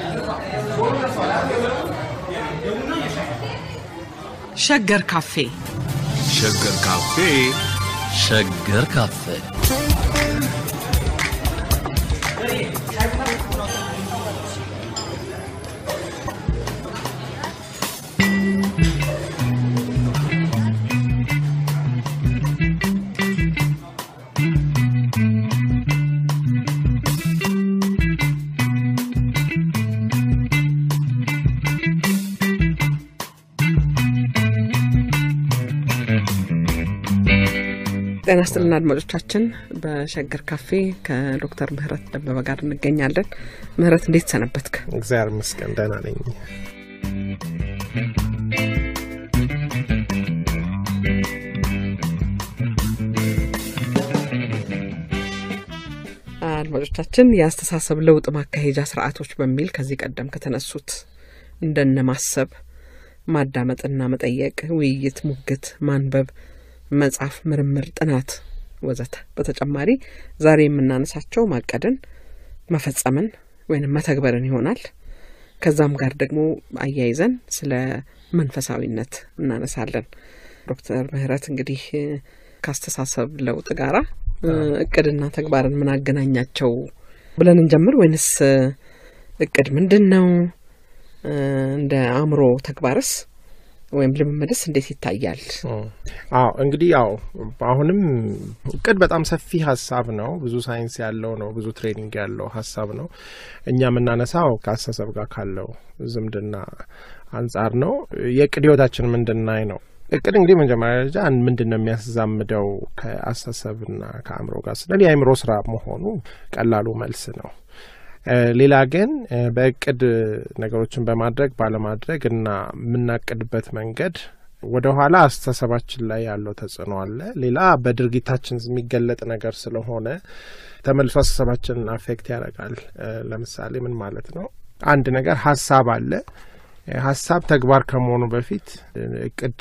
ሸገር ካፌ ሸገር ካፌ ሸገር ካፌ ጤና ስጥልና አድማጮቻችን በሸገር ካፌ ከዶክተር ምህረት ደበበ ጋር እንገኛለን ምህረት እንዴት ሰነበትክ እግዚአብሔር ይመስገን ደህና ነኝ። አድማጮቻችን የአስተሳሰብ ለውጥ ማካሄጃ ስርዓቶች በሚል ከዚህ ቀደም ከተነሱት እንደነ ማሰብ ማዳመጥና መጠየቅ ውይይት ሙግት ማንበብ መጻፍ ምርምር ጥናት ወዘተ በተጨማሪ ዛሬ የምናነሳቸው ማቀድን መፈጸምን ወይም መተግበርን ይሆናል ከዛም ጋር ደግሞ አያይዘን ስለ መንፈሳዊነት እናነሳለን ዶክተር ምህረት እንግዲህ ከአስተሳሰብ ለውጥ ጋራ እቅድና ተግባርን ምን አገናኛቸው ብለን እንጀምር ወይንስ እቅድ ምንድን ነው እንደ አእምሮ ተግባርስ ወይም ልምምድስ እንዴት ይታያል? አዎ እንግዲህ ያው አሁንም እቅድ በጣም ሰፊ ሀሳብ ነው። ብዙ ሳይንስ ያለው ነው። ብዙ ትሬኒንግ ያለው ሀሳብ ነው። እኛ የምናነሳው ከአስተሳሰብ ጋር ካለው ዝምድና አንጻር ነው። የእቅድ ህይወታችን ምንድናይ ነው። እቅድ እንግዲህ መጀመሪያ ደረጃ ምንድን ነው የሚያዛምደው ከአስተሳሰብና ከአእምሮ ጋር ስንል የአእምሮ ስራ መሆኑ ቀላሉ መልስ ነው። ሌላ ግን በእቅድ ነገሮችን በማድረግ ባለማድረግ እና የምናቅድበት መንገድ ወደ ኋላ አስተሳሰባችን ላይ ያለው ተጽዕኖ አለ። ሌላ በድርጊታችን የሚገለጥ ነገር ስለሆነ ተመልሶ አስተሳሰባችንን አፌክት ያደርጋል። ለምሳሌ ምን ማለት ነው? አንድ ነገር ሀሳብ አለ። ሀሳብ ተግባር ከመሆኑ በፊት እቅድ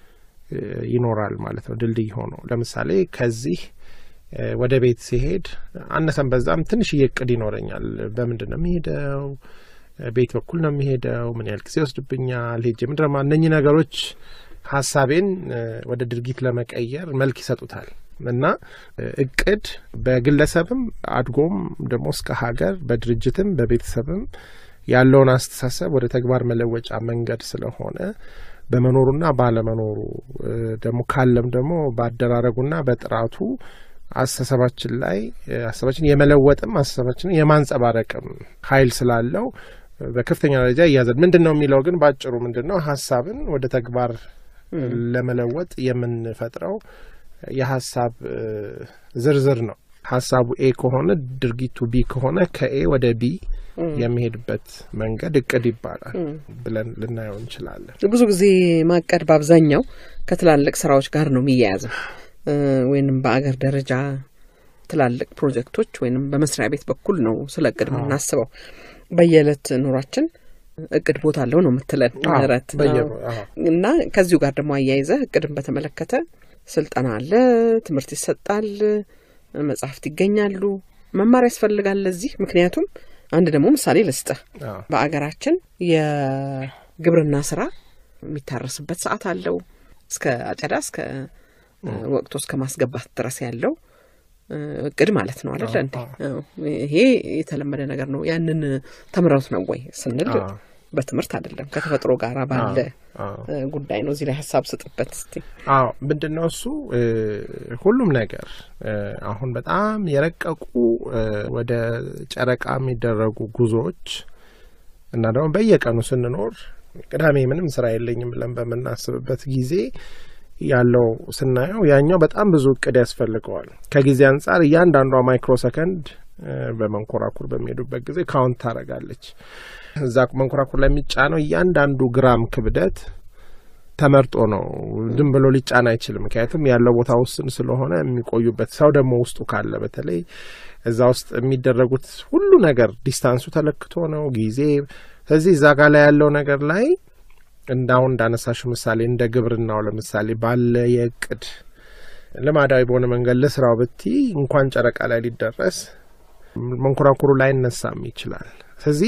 ይኖራል ማለት ነው። ድልድይ ሆኖ ለምሳሌ ከዚህ ወደ ቤት ሲሄድ አነሰን በዛም ትንሽዬ እቅድ ይኖረኛል። በምንድን ነው የሚሄደው? ቤት በኩል ነው የሚሄደው? ምን ያህል ጊዜ ይወስድብኛል? ሄጄ ምንድን ነው እነኚህ ነገሮች ሀሳቤን ወደ ድርጊት ለመቀየር መልክ ይሰጡታል። እና እቅድ በግለሰብም አድጎም ደግሞ እስከ ሀገር በድርጅትም በቤተሰብም ያለውን አስተሳሰብ ወደ ተግባር መለወጫ መንገድ ስለሆነ በመኖሩና ባለመኖሩ ደግሞ ካለም ደግሞ በአደራረጉና በጥራቱ አስተሳሰባችን ላይ አስተሳባችን የመለወጥም አስተሳባችንን የማንጸባረቅም ኃይል ስላለው በከፍተኛ ደረጃ እያዘን ምንድን ነው የሚለው ግን በአጭሩ ምንድን ነው ሀሳብን ወደ ተግባር ለመለወጥ የምንፈጥረው የሀሳብ ዝርዝር ነው። ሀሳቡ ኤ ከሆነ ድርጊቱ ቢ ከሆነ ከኤ ወደ ቢ የሚሄድበት መንገድ እቅድ ይባላል ብለን ልናየው እንችላለን። ብዙ ጊዜ ማቀድ በአብዛኛው ከትላልቅ ስራዎች ጋር ነው የሚያያዘው ወይንም በአገር ደረጃ ትላልቅ ፕሮጀክቶች ወይንም በመስሪያ ቤት በኩል ነው ስለ እቅድ የምናስበው። በየዕለት ኑሯችን እቅድ ቦታ አለው ነው የምትለን ምህረት እና ከዚሁ ጋር ደግሞ አያይዘ እቅድን በተመለከተ ስልጠና አለ፣ ትምህርት ይሰጣል፣ መጽሐፍት ይገኛሉ፣ መማር ያስፈልጋል ለዚህ ምክንያቱም አንድ ደግሞ ምሳሌ ልስጥህ። በአገራችን የግብርና ስራ የሚታረስበት ሰዓት አለው እስከ አጨዳ እስከ ወቅቱ እስከ ማስገባት ድረስ ያለው እቅድ ማለት ነው አደለ እንዴ? ይሄ የተለመደ ነገር ነው። ያንን ተምረውት ነው ወይ ስንል በትምህርት አይደለም ከተፈጥሮ ጋር ባለ ጉዳይ ነው። እዚህ ላይ ሀሳብ ስጥበት እስቲ። አዎ ምንድን ነው እሱ ሁሉም ነገር አሁን በጣም የረቀቁ ወደ ጨረቃ የሚደረጉ ጉዞዎች እና ደግሞ በየቀኑ ስንኖር ቅዳሜ ምንም ስራ የለኝም ብለን በምናስብበት ጊዜ ያለው ስናየው ያኛው በጣም ብዙ እቅድ ያስፈልገዋል። ከጊዜ አንጻር እያንዳንዷ ማይክሮ ሰከንድ በመንኮራኩር በሚሄዱበት ጊዜ ካውንት ታደርጋለች። እዛ መንኮራኩር ላይ የሚጫነው እያንዳንዱ ግራም ክብደት ተመርጦ ነው። ዝም ብሎ ሊጫን አይችልም። ምክንያቱም ያለው ቦታ ውስን ስለሆነ የሚቆዩበት ሰው ደግሞ ውስጡ ካለ በተለይ እዛ ውስጥ የሚደረጉት ሁሉ ነገር ዲስታንሱ ተለክቶ ነው ጊዜ። ስለዚህ እዛ ጋር ላይ ያለው ነገር ላይ እንዳሁን እንዳነሳሹ ምሳሌ እንደ ግብርናው ለምሳሌ ባለ የእቅድ ልማዳዊ በሆነ መንገድ ለስራው ብቲ እንኳን ጨረቃ ላይ ሊደረስ መንኮራኩሩ ላይ እነሳም ይችላል። ስለዚህ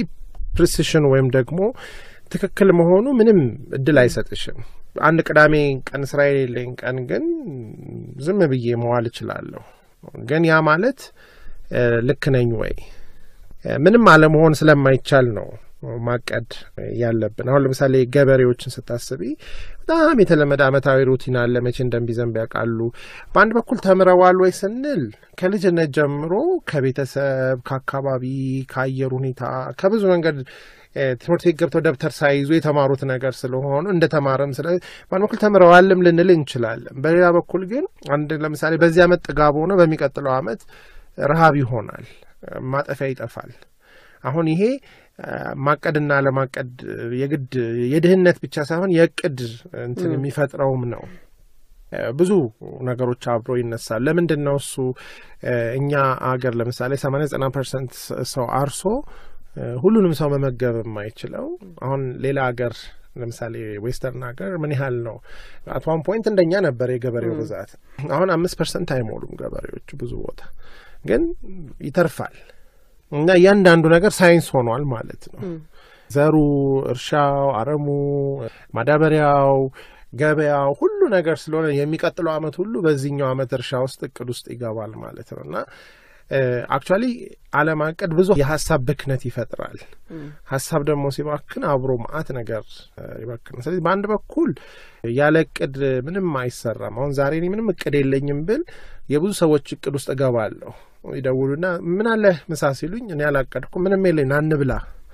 ፕሪሲሽን ወይም ደግሞ ትክክል መሆኑ ምንም እድል አይሰጥሽም። አንድ ቅዳሜ ቀን ስራ የሌለኝ ቀን ግን ዝም ብዬ መዋል እችላለሁ። ግን ያ ማለት እ፣ ልክ ነኝ ወይ? እ፣ ምንም አለመሆን ስለማይቻል ነው ማቀድ ያለብን። አሁን ለምሳሌ ገበሬዎችን ስታስቢ በጣም የተለመደ አመታዊ ሩቲን አለ። መቼ እንደሚዘንብ ያውቃሉ። በአንድ በኩል ተምረዋል ወይ ስንል ከልጅነት ጀምሮ ከቤተሰብ፣ ከአካባቢ፣ ከአየር ሁኔታ ከብዙ መንገድ እ፣ ትምህርት ቤት ገብተው ደብተር ሳይዙ የተማሩት ነገር ስለሆኑ እንደ ተማረም ስለ በአንድ በኩል ተምረዋልም ልንል እንችላለን። በሌላ በኩል ግን አንድ ለምሳሌ በዚህ አመት ጥጋብ ሆኖ በሚቀጥለው አመት ረሃብ ይሆናል፣ ማጠፊያ ይጠፋል። አሁን ይሄ አ፣ ማቀድና ለማቀድ የግድ የድህነት ብቻ ሳይሆን የእቅድ እንትን የሚፈጥረውም ነው። አ፣ ብዙ ነገሮች አብሮ ይነሳል። ለምንድን ነው እሱ አ፣ እኛ አገር ለምሳሌ ሰማንያ ዘጠና ፐርሰንት ሰው አርሶ አ፣ ሁሉንም ሰው መመገብ የማይችለው አሁን ሌላ አገር ለምሳሌ ዌስተርን ሀገር ምን ያህል ነው? አት ዋን ፖይንት እንደኛ ነበር የገበሬው ብዛት። አሁን አምስት ፐርሰንት አይሞሉም ገበሬዎቹ ብዙ ቦታ ግን ይተርፋል። እና እያንዳንዱ ነገር ሳይንስ ሆኗል ማለት ነው። ዘሩ፣ እርሻው፣ አረሙ፣ ማዳበሪያው፣ ገበያው ሁሉ ነገር ስለሆነ የሚቀጥለው አመት ሁሉ በዚህኛው አመት እርሻ ውስጥ እቅድ ውስጥ ይገባል ማለት ነው እና አክቹዋሊ አለማቀድ ብዙ የሀሳብ ብክነት ይፈጥራል። ሀሳብ ደግሞ ሲባክን አብሮ ማአት ነገር ይባክናል። ስለዚህ በአንድ በኩል ያለ እቅድ ምንም አይሰራም። አሁን ዛሬ እኔ ምንም እቅድ የለኝም ብል የብዙ ሰዎች እቅድ ውስጥ እገባለሁ። ይደውሉና ምን አለ ምሳ ሲሉኝ እኔ ያላቀድኩ ምንም የለኝ አንብላ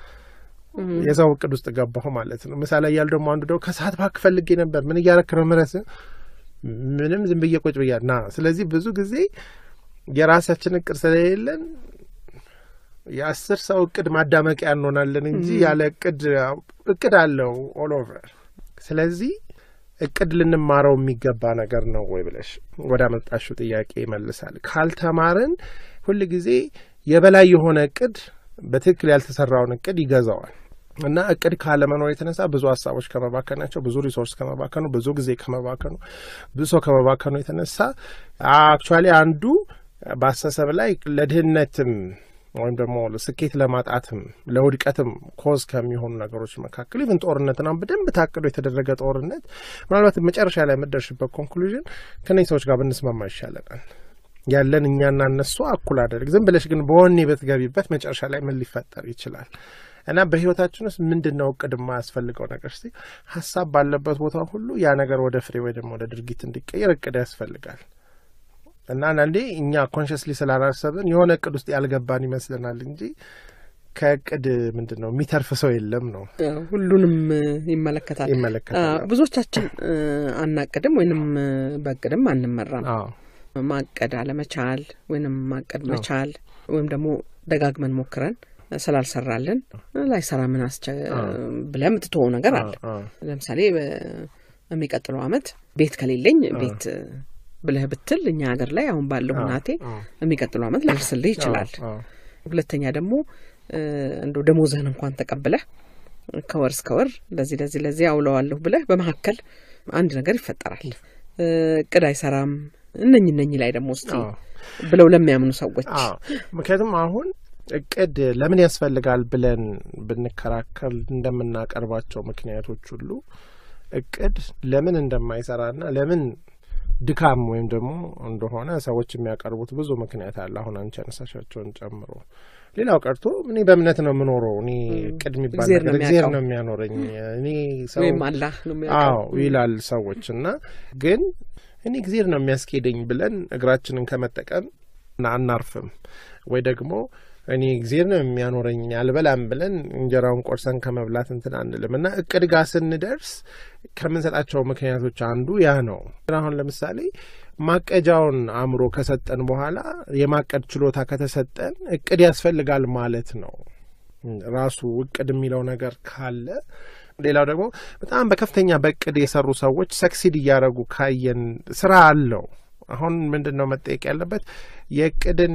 የሰው እቅድ ውስጥ ገባሁ ማለት ነው። ምሳ ላይ ያሉ ደግሞ አንዱ ደግሞ ከሰዓት እባክህ ፈልጌ ነበር ምን እያረክ ነው ምረስ ምንም ዝም ብዬ ቁጭ ብያ ና ስለዚህ ብዙ ጊዜ የራሳችን እቅድ ስለሌለን የአስር ሰው እቅድ ማዳመቂያ እንሆናለን እንጂ ያለ እቅድ እቅድ አለው ኦል ኦቨር። ስለዚህ እቅድ ልንማረው የሚገባ ነገር ነው ወይ ብለሽ ወደ አመጣሽው ጥያቄ ይመልሳል። ካልተማርን ሁል ጊዜ የበላይ የሆነ እቅድ በትክክል ያልተሰራውን እቅድ ይገዛዋል እና እቅድ ካለመኖር የተነሳ ብዙ ሀሳቦች ከመባከናቸው፣ ብዙ ሪሶርስ ከመባከኑ፣ ብዙ ጊዜ ከመባከኑ፣ ብዙ ሰው ከመባከኑ የተነሳ አክቹዋሊ አንዱ በአስተሳሰብ ላይ ለድህነትም ወይም ደግሞ ስኬት ለማጣትም ለውድቀትም ኮዝ ከሚሆኑ ነገሮች መካከል ኢቭን ጦርነትና በደንብ ታቅዶ የተደረገ ጦርነት ምናልባት መጨረሻ ላይ የምደርሽበት ኮንክሉዥን ከነዚህ ሰዎች ጋር ብንስማማ ይሻለናል። ያለን እኛና እነሱ እኩል አደረግ ዝም ብለሽ ግን በወኔ በትገቢበት መጨረሻ ላይ ምን ሊፈጠር ይችላል? እና በህይወታችን ውስጥ ምንድን ነው እቅድ የማያስፈልገው ነገር ስ ሀሳብ ባለበት ቦታ ሁሉ ያ ነገር ወደ ፍሬ ወይ ደግሞ ወደ ድርጊት እንዲቀየር እቅድ ያስፈልጋል። እና አንዳንዴ እኛ ኮንሽስሊ ስላላሰብን የሆነ እቅድ ውስጥ ያልገባን ይመስለናል እንጂ ከእቅድ ምንድን ነው የሚተርፍ ሰው የለም ነው። ሁሉንም ይመለከታል ይመለከታል። ብዙዎቻችን አናቅድም ወይንም በእቅድም አንመራም። አዎ ማቀድ አለመቻል ወይንም ማቀድ መቻል ወይም ደግሞ ደጋግመን ሞክረን ስላልሰራልን ላይሰራ ምን አስቸ ብለህ የምትተወው ነገር አለ። አዎ ለምሳሌ በሚቀጥለው አመት ቤት ከሌለኝ ቤት ብለህ ብትል እኛ ሀገር ላይ አሁን ባለው ሁናቴ የሚቀጥለው አመት ላይደርስልህ ይችላል። አዎ ሁለተኛ ደግሞ እንደ ደሞዝህን እንኳን ተቀብለህ ከወር እስከ ወር ለዚህ ለዚህ ለዚህ አውለዋለሁ ብለህ በመካከል አንድ ነገር ይፈጠራል። እቅድ አይሰራም። እነኝ እነኝ ላይ ደግሞ እስቲ አዎ ብለው ለሚያምኑ ሰዎች አዎ ምክንያቱም አሁን እቅድ ለምን ያስፈልጋል ብለን ብንከራከር እንደምናቀርባቸው ምክንያቶች ሁሉ እቅድ ለምን እንደማይሰራና ለምን ድካም ወይም ደግሞ እንደሆነ ሰዎች የሚያቀርቡት ብዙ ምክንያት አለ። አሁን አንቺ ያነሳሻቸውን ጨምሮ ሌላው ቀርቶ እኔ በእምነት ነው የምኖረው እኔ እቅድ የሚባል እግዜር ነው ነገር እግዜር የሚያውቀው። ነው የሚያኖረኝ እኔ ሰው ወይም አላህ ነው አዎ የሚያውቀው። ይላል ሰዎች እና ግን እኔ እግዜር ነው የሚያስኬደኝ ብለን እግራችንን ከመጠቀም ና- አናርፍም ወይ ደግሞ እኔ እግዜር ነው የሚያኖረኝ አልበላም ብለን እንጀራውን ቆርሰን ከመብላት እንትን አንልም እና እቅድ ጋር ስንደርስ ከምንሰጣቸው ምክንያቶች አንዱ ያ ነው። አሁን ለምሳሌ ማቀጃውን አእምሮ ከሰጠን በኋላ የማቀድ ችሎታ ከተሰጠን እቅድ ያስፈልጋል ማለት ነው። ራሱ እቅድ የሚለው ነገር ካለ ሌላው ደግሞ በጣም በከፍተኛ በእቅድ የሰሩ ሰዎች ሰክሲድ እያደረጉ ካየን ስራ አለው። አሁን ምንድን ነው መጠየቅ ያለበት የእቅድን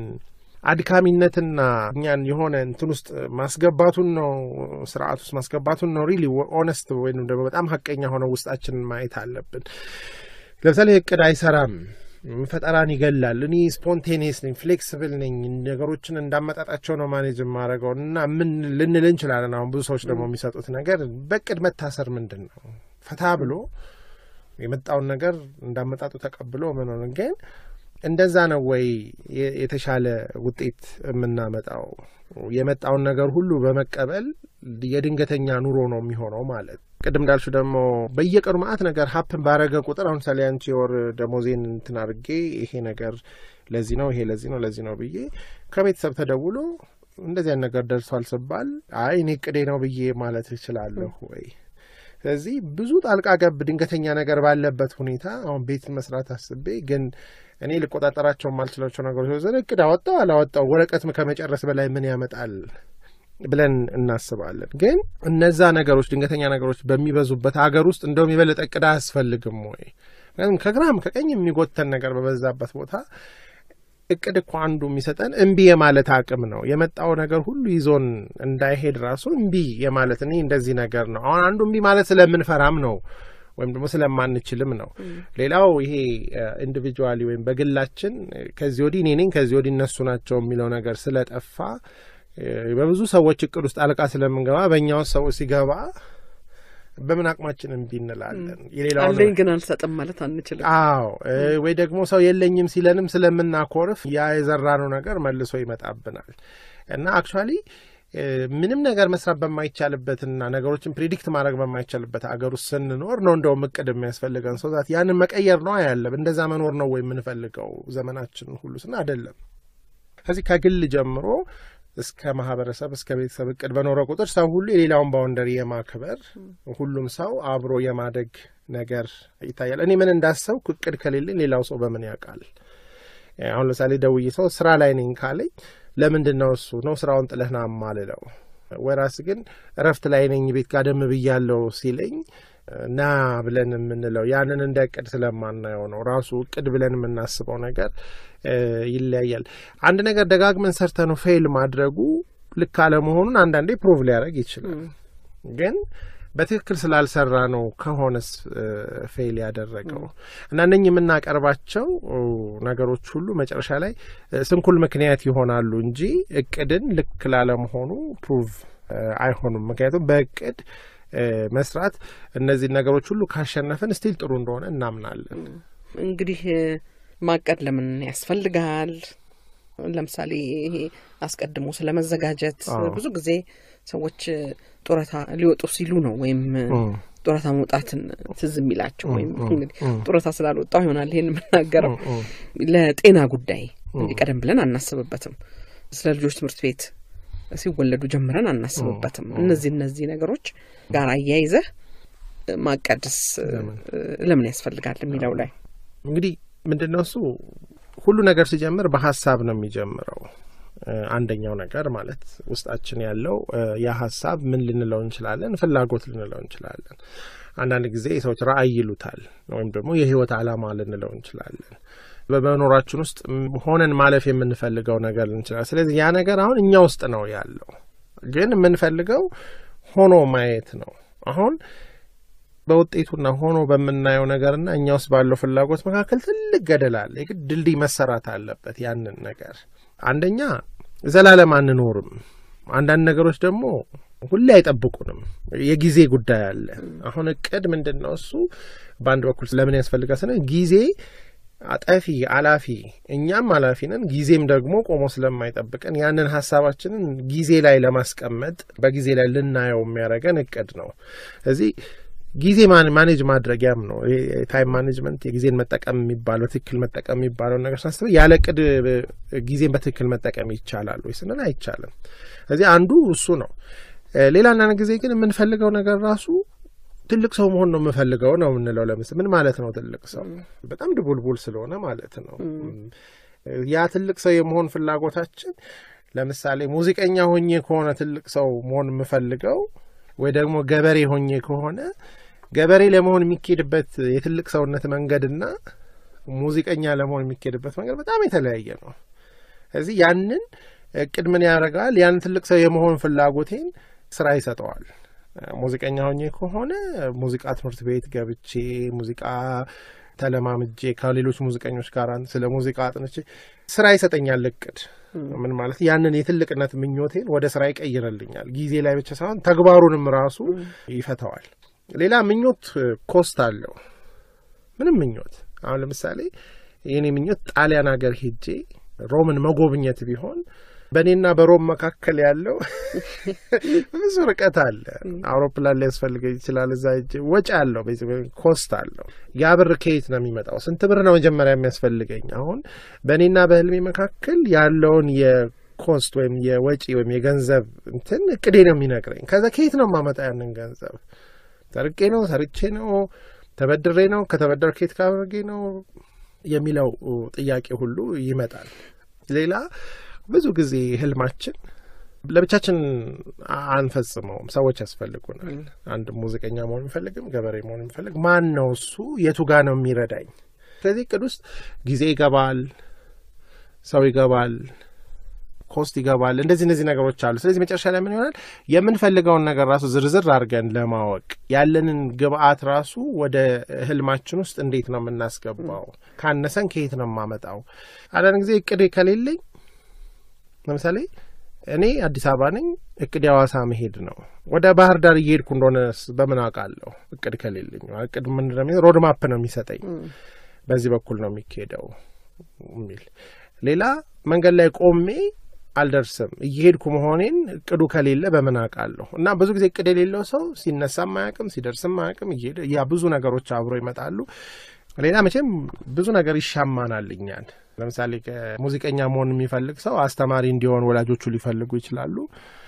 አድካሚነትና እኛን የሆነ እንትን ውስጥ ማስገባቱን ነው ስርዓት ውስጥ ማስገባቱን ነው ሪሊ ኦነስት ወይም ደግሞ በጣም ሀቀኛ ሆነው ውስጣችንን ማየት አለብን። ለምሳሌ እቅድ አይሰራም ፈጠራን ይገላል። እኔ ስፖንቴኒየስ ነኝ፣ ፍሌክስብል ነኝ፣ ነገሮችን እንዳመጣጣቸው ነው ማኔጅ የማደርገው እና ምን ልንል እንችላለን። አሁን ብዙ ሰዎች ደግሞ የሚሰጡት ነገር በእቅድ መታሰር ምንድን ነው? ፈታ ብሎ የመጣውን ነገር እንዳመጣጡ ተቀብሎ ምን ሆነ ግን እንደዛ ነው ወይ የተሻለ ውጤት የምናመጣው? የመጣውን ነገር ሁሉ በመቀበል የድንገተኛ ኑሮ ነው የሚሆነው ማለት ቅድም እንዳልሹ ደግሞ በየቀኑ ማአት ነገር ሀፕን ባረገ ቁጥር አሁን ምሳሌ አንቺ የወር ደሞዜን እንትን አድርጌ ይሄ ነገር ለዚህ ነው ይሄ ለዚህ ነው ለዚህ ነው ብዬ ከቤተሰብ ተደውሎ እንደዚህ አይነት ነገር ደርሷል ስባል አይ እኔ ቅዴ ነው ብዬ ማለት እችላለሁ ወይ? ስለዚህ ብዙ ጣልቃ ገብ ድንገተኛ ነገር ባለበት ሁኔታ አሁን ቤት መስራት አስቤ ግን እኔ ልቆጣጠራቸው የማልችላቸው ነገሮች ዘ እቅድ አወጣው አላወጣው ወረቀት ከመጨረስ በላይ ምን ያመጣል ብለን እናስባለን። ግን እነዛ ነገሮች ድንገተኛ ነገሮች በሚበዙበት ሀገር ውስጥ እንደውም የበለጠ እቅድ አያስፈልግም ወይ? ምክንያቱም ከግራም ከቀኝ የሚጎተን ነገር በበዛበት ቦታ እቅድ እኮ አንዱ የሚሰጠን እምቢ የማለት አቅም ነው። የመጣው ነገር ሁሉ ይዞን እንዳይሄድ ራሱ እምቢ የማለት እኔ እንደዚህ ነገር ነው። አሁን አንዱ እምቢ ማለት ስለምንፈራም ነው ወይም ደግሞ ስለማንችልም ነው። ሌላው ይሄ ኢንዲቪጁዋሊ ወይም በግላችን ከዚህ ወዲህ እኔ ነኝ ከዚህ ወዲህ እነሱ ናቸው የሚለው ነገር ስለጠፋ በብዙ ሰዎች እቅድ ውስጥ አልቃ ስለምንገባ በእኛው ሰው ሲገባ በምን አቅማችን እምቢ እንላለን። የሌላው አለኝ ግን አልሰጥም ማለት አንችልም። አዎ ወይ ደግሞ ሰው የለኝም ሲለንም ስለምናኮርፍ ያ የዘራነው ነገር መልሶ ይመጣብናል እና አክቹዋሊ ምንም ነገር መስራት በማይቻልበትና ነገሮችን ፕሪዲክት ማድረግ በማይቻልበት አገር ውስጥ ስንኖር ነው እንደውም እቅድ የሚያስፈልገን ሰው ዛት ያንን መቀየር ነው ያለ እንደዛ መኖር ነው ወይ የምንፈልገው ዘመናችን ሁሉ ስና አይደለም። ከዚህ ከግል ጀምሮ እስከ ማህበረሰብ እስከ ቤተሰብ እቅድ በኖረ ቁጥር ሰው ሁሉ የሌላውን ባውንደሪ የማክበር ሁሉም ሰው አብሮ የማደግ ነገር ይታያል። እኔ ምን እንዳሰብኩ እቅድ ከሌለኝ ሌላው ሰው በምን ያውቃል? አሁን ለምሳሌ ደውዬ ሰው ስራ ላይ ነኝ ካለኝ ለምንድን ነው እሱ ነው ስራውን ጥለህ ና ማልለው? ወራስ ግን እረፍት ላይ ነኝ ቤት ጋደም ብያለው ሲለኝ ና ብለን የምንለው ያንን እንደ እቅድ ስለማናየው ነው። ራሱ እቅድ ብለን የምናስበው ነገር ይለያያል። አንድ ነገር ደጋግመን ሰርተ ነው ፌል ማድረጉ ልክ አለመሆኑን አንዳንዴ ፕሮቭ ሊያደርግ ይችላል። ግን በትክክል ስላልሰራ ነው ከሆነስ ፌል ያደረገው እና እነኝህ የምናቀርባቸው ነገሮች ሁሉ መጨረሻ ላይ ስንኩል ምክንያት ይሆናሉ እንጂ እቅድን ልክ ላለመሆኑ ፕሩቭ አይሆኑም። ምክንያቱም በእቅድ መስራት እነዚህን ነገሮች ሁሉ ካሸነፍን ስቲል ጥሩ እንደሆነ እናምናለን። እንግዲህ ማቀድ ለምን ያስፈልጋል? ለምሳሌ ይሄ አስቀድሞ ስለ መዘጋጀት ብዙ ጊዜ ሰዎች ጡረታ ሊወጡ ሲሉ ነው ወይም ጡረታ መውጣትን ትዝ የሚላቸው ወይም እንግዲህ ጡረታ ስላልወጣው ይሆናል ይሄን የምናገረው። ለጤና ጉዳይ እንዲህ ቀደም ብለን አናስብበትም። ስለ ልጆች ትምህርት ቤት ሲወለዱ ጀምረን አናስብበትም። እነዚህ እነዚህ ነገሮች ጋር አያይዘህ ማቀድስ ለምን ያስፈልጋል የሚለው ላይ እንግዲህ ምንድን ነው እሱ ሁሉ ነገር ሲጀምር በሀሳብ ነው የሚጀምረው። አንደኛው ነገር ማለት ውስጣችን ያለው ያ ሀሳብ ምን ልንለው እንችላለን? ፍላጎት ልንለው እንችላለን። አንዳንድ ጊዜ ሰዎች ራዕይ ይሉታል፣ ወይም ደግሞ የህይወት ዓላማ ልንለው እንችላለን። በመኖራችን ውስጥ ሆነን ማለፍ የምንፈልገው ነገር እንችላለን። ስለዚህ ያ ነገር አሁን እኛ ውስጥ ነው ያለው፣ ግን የምንፈልገው ሆኖ ማየት ነው። አሁን በውጤቱና ሆኖ በምናየው ነገርና እኛ ውስጥ ባለው ፍላጎት መካከል ትልቅ ገደል አለ። የግድ ድልድይ መሰራት አለበት። ያንን ነገር አንደኛ ዘላለም አንኖርም። አንዳንድ ነገሮች ደግሞ ሁሌ አይጠብቁንም። የጊዜ ጉዳይ አለ። አሁን እቅድ ምንድን ነው እሱ በአንድ በኩል ለምን ያስፈልጋል ስንል ጊዜ አጠፊ አላፊ፣ እኛም አላፊ ነን። ጊዜም ደግሞ ቆሞ ስለማይጠብቀን ያንን ሀሳባችንን ጊዜ ላይ ለማስቀመጥ በጊዜ ላይ ልናየው የሚያደርገን እቅድ ነው። ስለዚህ ጊዜ ማኔጅ ማድረጊያም ነው። ታይም ማኔጅመንት የጊዜን መጠቀም የሚባለው በትክክል መጠቀም የሚባለውን ነገር ሳስበ ያለ እቅድ ጊዜን በትክክል መጠቀም ይቻላል ወይ ስንል አይቻልም። ስለዚህ አንዱ እሱ ነው። ሌላ አንዳንድ ጊዜ ግን የምንፈልገው ነገር ራሱ ትልቅ ሰው መሆን ነው የምፈልገው ነው የምንለው። ለምስ ምን ማለት ነው ትልቅ ሰው? በጣም ድቡልቡል ስለሆነ ማለት ነው። ያ ትልቅ ሰው የመሆን ፍላጎታችን ለምሳሌ ሙዚቀኛ ሆኜ ከሆነ ትልቅ ሰው መሆን የምፈልገው ወይ ደግሞ ገበሬ ሆኜ ከሆነ ገበሬ ለመሆን የሚኬድበት የትልቅ ሰውነት መንገድና ሙዚቀኛ ለመሆን የሚኬድበት መንገድ በጣም የተለያየ ነው። ስለዚህ ያንን እቅድ ምን ያደርጋል? ያንን ትልቅ ሰው የመሆን ፍላጎቴን ስራ ይሰጠዋል። ሙዚቀኛ ሆኜ ከሆነ ሙዚቃ ትምህርት ቤት ገብቼ ሙዚቃ ተለማምጄ ከሌሎች ሙዚቀኞች ጋር ስለ ሙዚቃ አጥንቼ ስራ ይሰጠኛል እቅድ ምን ማለት ያንን የትልቅነት ምኞቴን ወደ ስራ ይቀይርልኛል። ጊዜ ላይ ብቻ ሳይሆን ተግባሩንም ራሱ ይፈተዋል። ሌላ ምኞት ኮስት አለው። ምንም ምኞት አሁን ለምሳሌ የኔ ምኞት ጣሊያን ሀገር ሄጄ ሮምን መጎብኘት ቢሆን በእኔና በሮም መካከል ያለው ብዙ ርቀት አለ። አውሮፕላን ሊያስፈልገኝ ይችላል። እዛ ሄጄ ወጪ አለው፣ ኮስት አለው። ያ ብር ከየት ነው የሚመጣው? ስንት ብር ነው መጀመሪያ የሚያስፈልገኝ? አሁን በእኔና በህልሜ መካከል ያለውን የኮስት ወይም የወጪ ወይም የገንዘብ እንትን እቅዴ ነው የሚነግረኝ። ከዛ ከየት ነው የማመጣ ያንን ገንዘብ? ሰርቄ ነው? ሰርቼ ነው? ተበድሬ ነው? ከተበደር ከየት ካደርጌ ነው የሚለው ጥያቄ ሁሉ ይመጣል። ሌላ ብዙ ጊዜ ህልማችን ለብቻችን አንፈጽመውም። ሰዎች ያስፈልጉናል። አንድ ሙዚቀኛ መሆን የሚፈልግም ገበሬ መሆን የሚፈልግ ማን ነው እሱ? የቱ ጋ ነው የሚረዳኝ? ስለዚህ እቅድ ውስጥ ጊዜ ይገባል፣ ሰው ይገባል፣ ኮስት ይገባል። እንደዚህ እነዚህ ነገሮች አሉ። ስለዚህ መጨረሻ ላይ ምን ይሆናል? የምንፈልገውን ነገር ራሱ ዝርዝር አድርገን ለማወቅ ያለንን ግብአት ራሱ ወደ ህልማችን ውስጥ እንዴት ነው የምናስገባው? ካነሰን ከየት ነው የማመጣው? አንዳንድ ጊዜ እቅድ ከሌለኝ ለምሳሌ እኔ አዲስ አበባ ነኝ። እቅድ የሐዋሳ መሄድ ነው። ወደ ባህር ዳር እየሄድኩ እንደሆነ በምን አውቃለሁ? እቅድ ከሌለኝ እቅድ ምንድን ነው ሮድ ማፕ ነው የሚሰጠኝ። በዚህ በኩል ነው የሚካሄደው የሚል ሌላ መንገድ ላይ ቆሜ አልደርስም እየሄድኩ መሆኔን እቅዱ ከሌለ በምን አውቃለሁ? እና ብዙ ጊዜ እቅድ የሌለው ሰው ሲነሳም አያውቅም፣ ሲደርስም አያውቅም። እየሄደ ያ ብዙ ነገሮች አብሮ ይመጣሉ። ሌላ መቼም ብዙ ነገር ይሻማናል እኛን ለምሳሌ ሙዚቀኛ መሆን የሚፈልግ ሰው አስተማሪ እንዲሆን ወላጆቹ ሊፈልጉ ይችላሉ።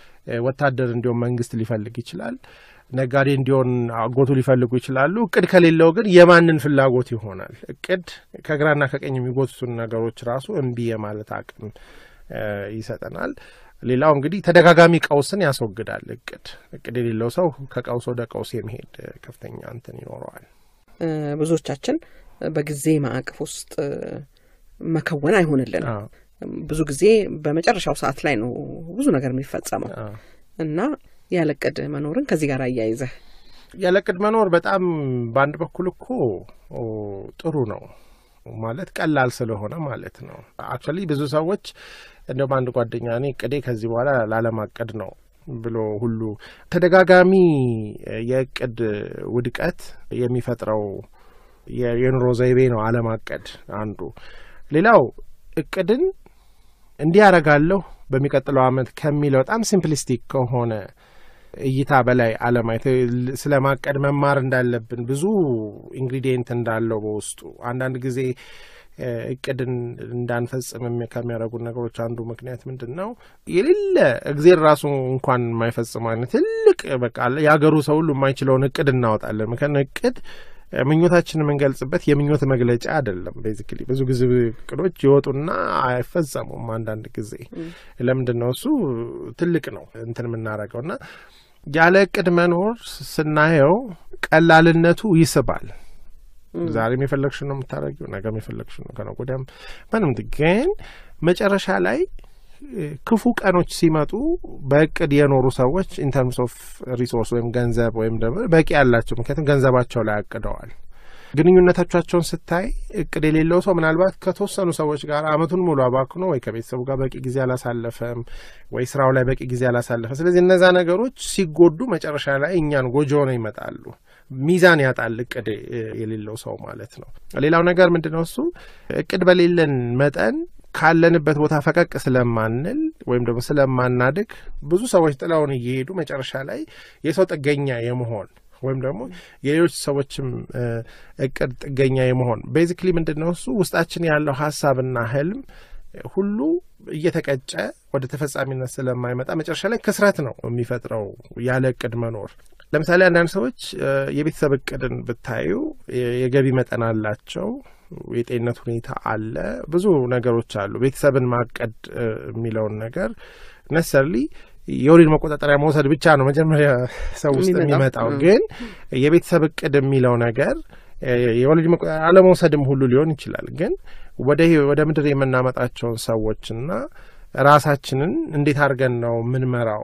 ወታደር እንዲሆን መንግስት ሊፈልግ ይችላል። ነጋዴ እንዲሆን አጎቱ ሊፈልጉ ይችላሉ። እቅድ ከሌለው ግን የማንን ፍላጎት ይሆናል? እቅድ ከግራና ከቀኝ የሚጎቱትን ነገሮች ራሱ እምቢ የማለት አቅም ይሰጠናል። ሌላው እንግዲህ ተደጋጋሚ ቀውስን ያስወግዳል። እቅድ እቅድ የሌለው ሰው ከቀውስ ወደ ቀውስ የመሄድ ከፍተኛ እንትን ይኖረዋል። ብዙዎቻችን በጊዜ ማዕቀፍ ውስጥ መከወን አይሆንልንም። ብዙ ጊዜ በመጨረሻው ሰዓት ላይ ነው ብዙ ነገር የሚፈጸመው እና ያለ እቅድ መኖርን ከዚህ ጋር አያይዘህ ያለ እቅድ መኖር በጣም በአንድ በኩል እኮ ጥሩ ነው ማለት ቀላል ስለሆነ ማለት ነው። አክቹዋሊ ብዙ ሰዎች እንደውም አንድ ጓደኛ እኔ እቅዴ ከዚህ በኋላ ላለማቀድ ነው ብሎ ሁሉ ተደጋጋሚ የእቅድ ውድቀት የሚፈጥረው የኑሮ ዘይቤ ነው አለማቀድ አንዱ። ሌላው እቅድን እንዲህ ያደርጋለሁ በሚቀጥለው ዓመት ከሚለው በጣም ሲምፕሊስቲክ ከሆነ እይታ በላይ አለማየት ስለ ማቀድ መማር እንዳለብን ብዙ ኢንግሪዲየንት እንዳለው በውስጡ አንዳንድ ጊዜ እቅድን እንዳንፈጽም ከሚያደርጉን ነገሮች አንዱ ምክንያት ምንድን ነው? የሌለ እግዜር ራሱ እንኳን የማይፈጽመው አይነት ትልቅ በቃ የሀገሩ ሰው ሁሉ የማይችለውን እቅድ እናወጣለን። ምክንያቱም እቅድ ምኞታችን የምንገልጽበት የምኞት መግለጫ አይደለም። ቤዚክሊ ብዙ ጊዜ እቅዶች ይወጡና አይፈጸሙም። አንዳንድ ጊዜ ለምንድን ነው እሱ ትልቅ ነው እንትን የምናደርገው እና ያለ እቅድ መኖር ስናየው ቀላልነቱ ይስባል። ዛሬም የፈለግሽ ነው የምታደርጊው፣ ነገም የፈለግሽ ነው፣ ከነገ ወዲያም ምንም። ግን መጨረሻ ላይ ክፉ ቀኖች ሲመጡ በእቅድ የኖሩ ሰዎች ኢንተርምስ ኦፍ ሪሶርስ ወይም ገንዘብ ወይም ደግሞ በቂ ያላቸው ምክንያቱም ገንዘባቸው ላይ አቅደዋል። ግንኙነቶቻቸውን ስታይ እቅድ የሌለው ሰው ምናልባት ከተወሰኑ ሰዎች ጋር አመቱን ሙሉ አባክኖ ወይ ከቤተሰቡ ጋር በቂ ጊዜ አላሳለፈም፣ ወይ ስራው ላይ በቂ ጊዜ አላሳለፈ። ስለዚህ እነዛ ነገሮች ሲጎዱ መጨረሻ ላይ እኛን ጎጆ ሆነው ይመጣሉ። ሚዛን ያጣል እቅድ የሌለው ሰው ማለት ነው። ሌላው ነገር ምንድን ነው? እሱ እቅድ በሌለን መጠን ካለንበት ቦታ ፈቀቅ ስለማንል ወይም ደግሞ ስለማናድግ ብዙ ሰዎች ጥለውን እየሄዱ መጨረሻ ላይ የሰው ጥገኛ የመሆን ወይም ደግሞ የሌሎች ሰዎችም እቅድ ጥገኛ የመሆን ቤዚክሊ ምንድን ነው እሱ ውስጣችን ያለው ሀሳብና ህልም ሁሉ እየተቀጨ ወደ ተፈጻሚነት ስለማይመጣ መጨረሻ ላይ ክስረት ነው የሚፈጥረው ያለ እቅድ መኖር። ለምሳሌ አንዳንድ ሰዎች የቤተሰብ እቅድን ብታዩ የገቢ መጠን አላቸው፣ የጤንነት ሁኔታ አለ፣ ብዙ ነገሮች አሉ። ቤተሰብን ማቀድ የሚለውን ነገር ነሰርሊ የወሊድ መቆጣጠሪያ መውሰድ ብቻ ነው መጀመሪያ ሰው ውስጥ የሚመጣው። ግን የቤተሰብ እቅድ የሚለው ነገር የወሊድ አለመውሰድም ሁሉ ሊሆን ይችላል። ግን ወደ ወደ ምድር የምናመጣቸውን ሰዎችና ራሳችንን እንዴት አድርገን ነው የምንመራው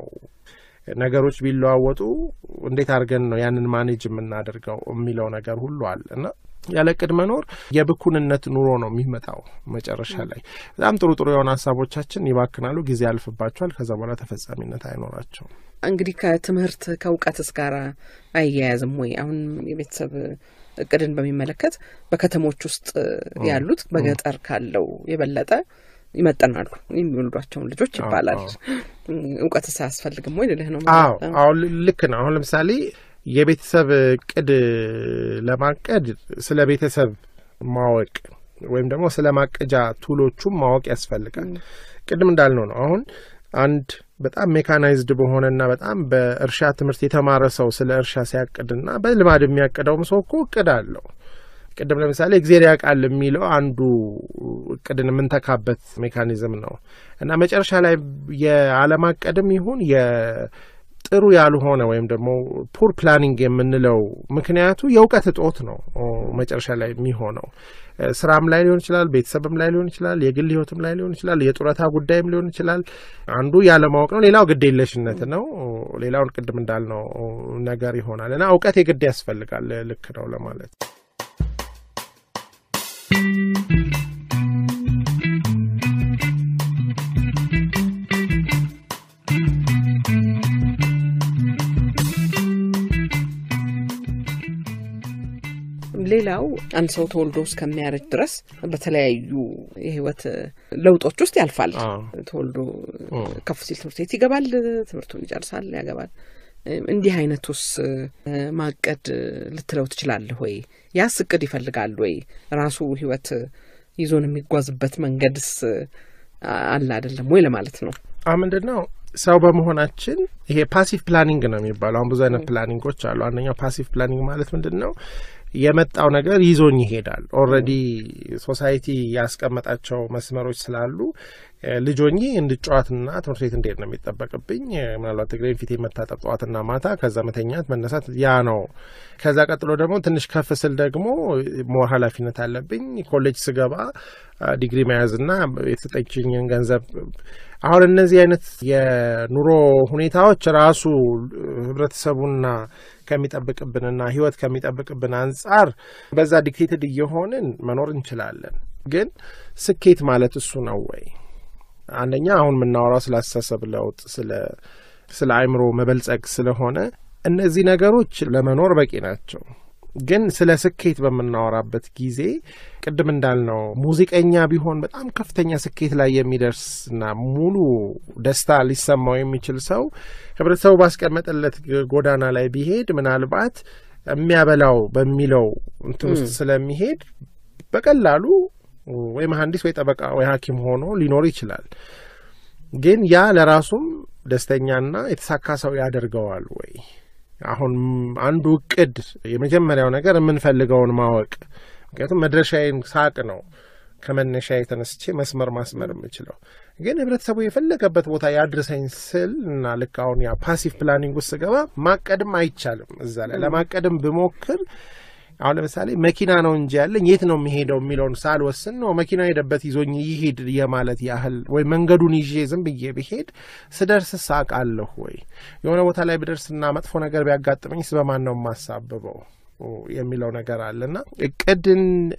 ነገሮች ቢለዋወጡ እንዴት አድርገን ነው ያንን ማኔጅ የምናደርገው የሚለው ነገር ሁሉ አለ እና ያለ እቅድ መኖር የብኩንነት ኑሮ ነው የሚመጣው። መጨረሻ ላይ በጣም ጥሩ ጥሩ የሆነ ሀሳቦቻችን ይባክናሉ፣ ጊዜ ያልፍባቸዋል። ከዛ በኋላ ተፈጻሚነት አይኖራቸውም። እንግዲህ ከትምህርት ከእውቀትስ ጋር አያያዝም ወይ? አሁን የቤተሰብ እቅድን በሚመለከት በከተሞች ውስጥ ያሉት በገጠር ካለው የበለጠ ይመጠናሉ የሚወልዷቸውን ልጆች ይባላል። እውቀትስ አያስፈልግም ወይ ልልህ ነው። አዎ አሁን ልክ ነው። አሁን ለምሳሌ የቤተሰብ እቅድ ለማቀድ ስለ ቤተሰብ ማወቅ ወይም ደግሞ ስለ ማቀጃ ቱሎቹም ማወቅ ያስፈልጋል። ቅድም እንዳልነው ነው። አሁን አንድ በጣም ሜካናይዝድ በሆነና በጣም በእርሻ ትምህርት የተማረ ሰው ስለ እርሻ ሲያቅድና በልማድ የሚያቅደውም ሰው እኮ እቅድ አለው። ቅድም ለምሳሌ እግዜር ያውቃል የሚለው አንዱ እቅድን የምንተካበት ሜካኒዝም ነው እና መጨረሻ ላይ የአለማቀድም ይሁን ጥሩ ያልሆነ ወይም ደግሞ ፑር ፕላኒንግ የምንለው ምክንያቱ የእውቀት እጦት ነው። መጨረሻ ላይ የሚሆነው ስራም ላይ ሊሆን ይችላል፣ ቤተሰብም ላይ ሊሆን ይችላል፣ የግል ህይወትም ላይ ሊሆን ይችላል፣ የጡረታ ጉዳይም ሊሆን ይችላል። አንዱ ያለማወቅ ነው፣ ሌላው ግድ የለሽነት ነው። ሌላውን ቅድም እንዳልነው ነገር ይሆናል እና እውቀት የግድ ያስፈልጋል። ልክ ነው ለማለት ሌላው አንድ ሰው ተወልዶ እስከሚያረጅ ድረስ በተለያዩ የህይወት ለውጦች ውስጥ ያልፋል። ተወልዶ ከፍ ሲል ትምህርት ቤት ይገባል፣ ትምህርቱን ይጨርሳል፣ ያገባል። እንዲህ አይነቱስ ማቀድ ልትለው ትችላለህ ወይ? ያስ እቅድ ይፈልጋል ወይ? ራሱ ህይወት ይዞን የሚጓዝበት መንገድስ አለ አይደለም ወይ ለማለት ነው። አሁ ምንድን ነው ሰው በመሆናችን ይሄ ፓሲቭ ፕላኒንግ ነው የሚባለው። አሁን ብዙ አይነት ፕላኒንጎች አሉ። አንደኛው ፓሲቭ ፕላኒንግ ማለት ምንድን ነው? የመጣው ነገር ይዞኝ ይሄዳል። ኦልሬዲ ሶሳይቲ ያስቀመጣቸው መስመሮች ስላሉ ልጆኜ እንድጨዋትና ትምህርት ቤት እንዴት ነው የሚጠበቅብኝ? ምናልባት እግሬን ፊቴ መታጠብ ጠዋትና ማታ፣ ከዛ መተኛት፣ መነሳት ያ ነው። ከዛ ቀጥሎ ደግሞ ትንሽ ከፍ ስል ደግሞ ሞር ኃላፊነት አለብኝ። ኮሌጅ ስገባ ዲግሪ መያዝና የተሰጠችኝን ገንዘብ አሁን እነዚህ አይነት የኑሮ ሁኔታዎች ራሱ ህብረተሰቡና ከሚጠብቅብንና ህይወት ከሚጠብቅብን አንጻር በዛ ዲክቴትድ እየሆንን መኖር እንችላለን። ግን ስኬት ማለት እሱ ነው ወይ? አንደኛ አሁን የምናወራው ስለ አስተሳሰብ ለውጥ፣ ስለ አእምሮ መበልጸግ ስለሆነ እነዚህ ነገሮች ለመኖር በቂ ናቸው። ግን ስለ ስኬት በምናወራበት ጊዜ ቅድም እንዳልነው ሙዚቀኛ ቢሆን በጣም ከፍተኛ ስኬት ላይ የሚደርስና ሙሉ ደስታ ሊሰማው የሚችል ሰው ህብረተሰቡ ባስቀመጠለት ጎዳና ላይ ቢሄድ ምናልባት የሚያበላው በሚለው እንትን ውስጥ ስለሚሄድ በቀላሉ ወይ መሐንዲስ ወይ ጠበቃ ወይ ሐኪም ሆኖ ሊኖር ይችላል። ግን ያ ለራሱም ደስተኛና የተሳካ ሰው ያደርገዋል ወይ? አሁን አንዱ እቅድ የመጀመሪያው ነገር የምንፈልገውን ማወቅ። ምክንያቱም መድረሻዬን ሳቅ ነው ከመነሻ የተነስቼ መስመር ማስመር የምችለው። ግን ህብረተሰቡ የፈለገበት ቦታ ያድርሰኝ ስል እና ልክ አሁን ያ ፓሲቭ ፕላኒንግ ውስጥ ስገባ ማቀድም አይቻልም። እዛ ላይ ለማቀድም ብሞክር አሁን ለምሳሌ መኪና ነው እንጂ ያለኝ የት ነው የሚሄደው የሚለውን ሳልወስን ነው መኪና ሄደበት ይዞኝ ይሄድ የማለት ያህል ወይ መንገዱን ይዤ ዝም ብዬ ብሄድ ስደርስ ሳቃለሁ ወይ የሆነ ቦታ ላይ ብደርስና መጥፎ ነገር ቢያጋጥመኝስ በማን ነው የማሳብበው የሚለው ነገር አለና እቅድን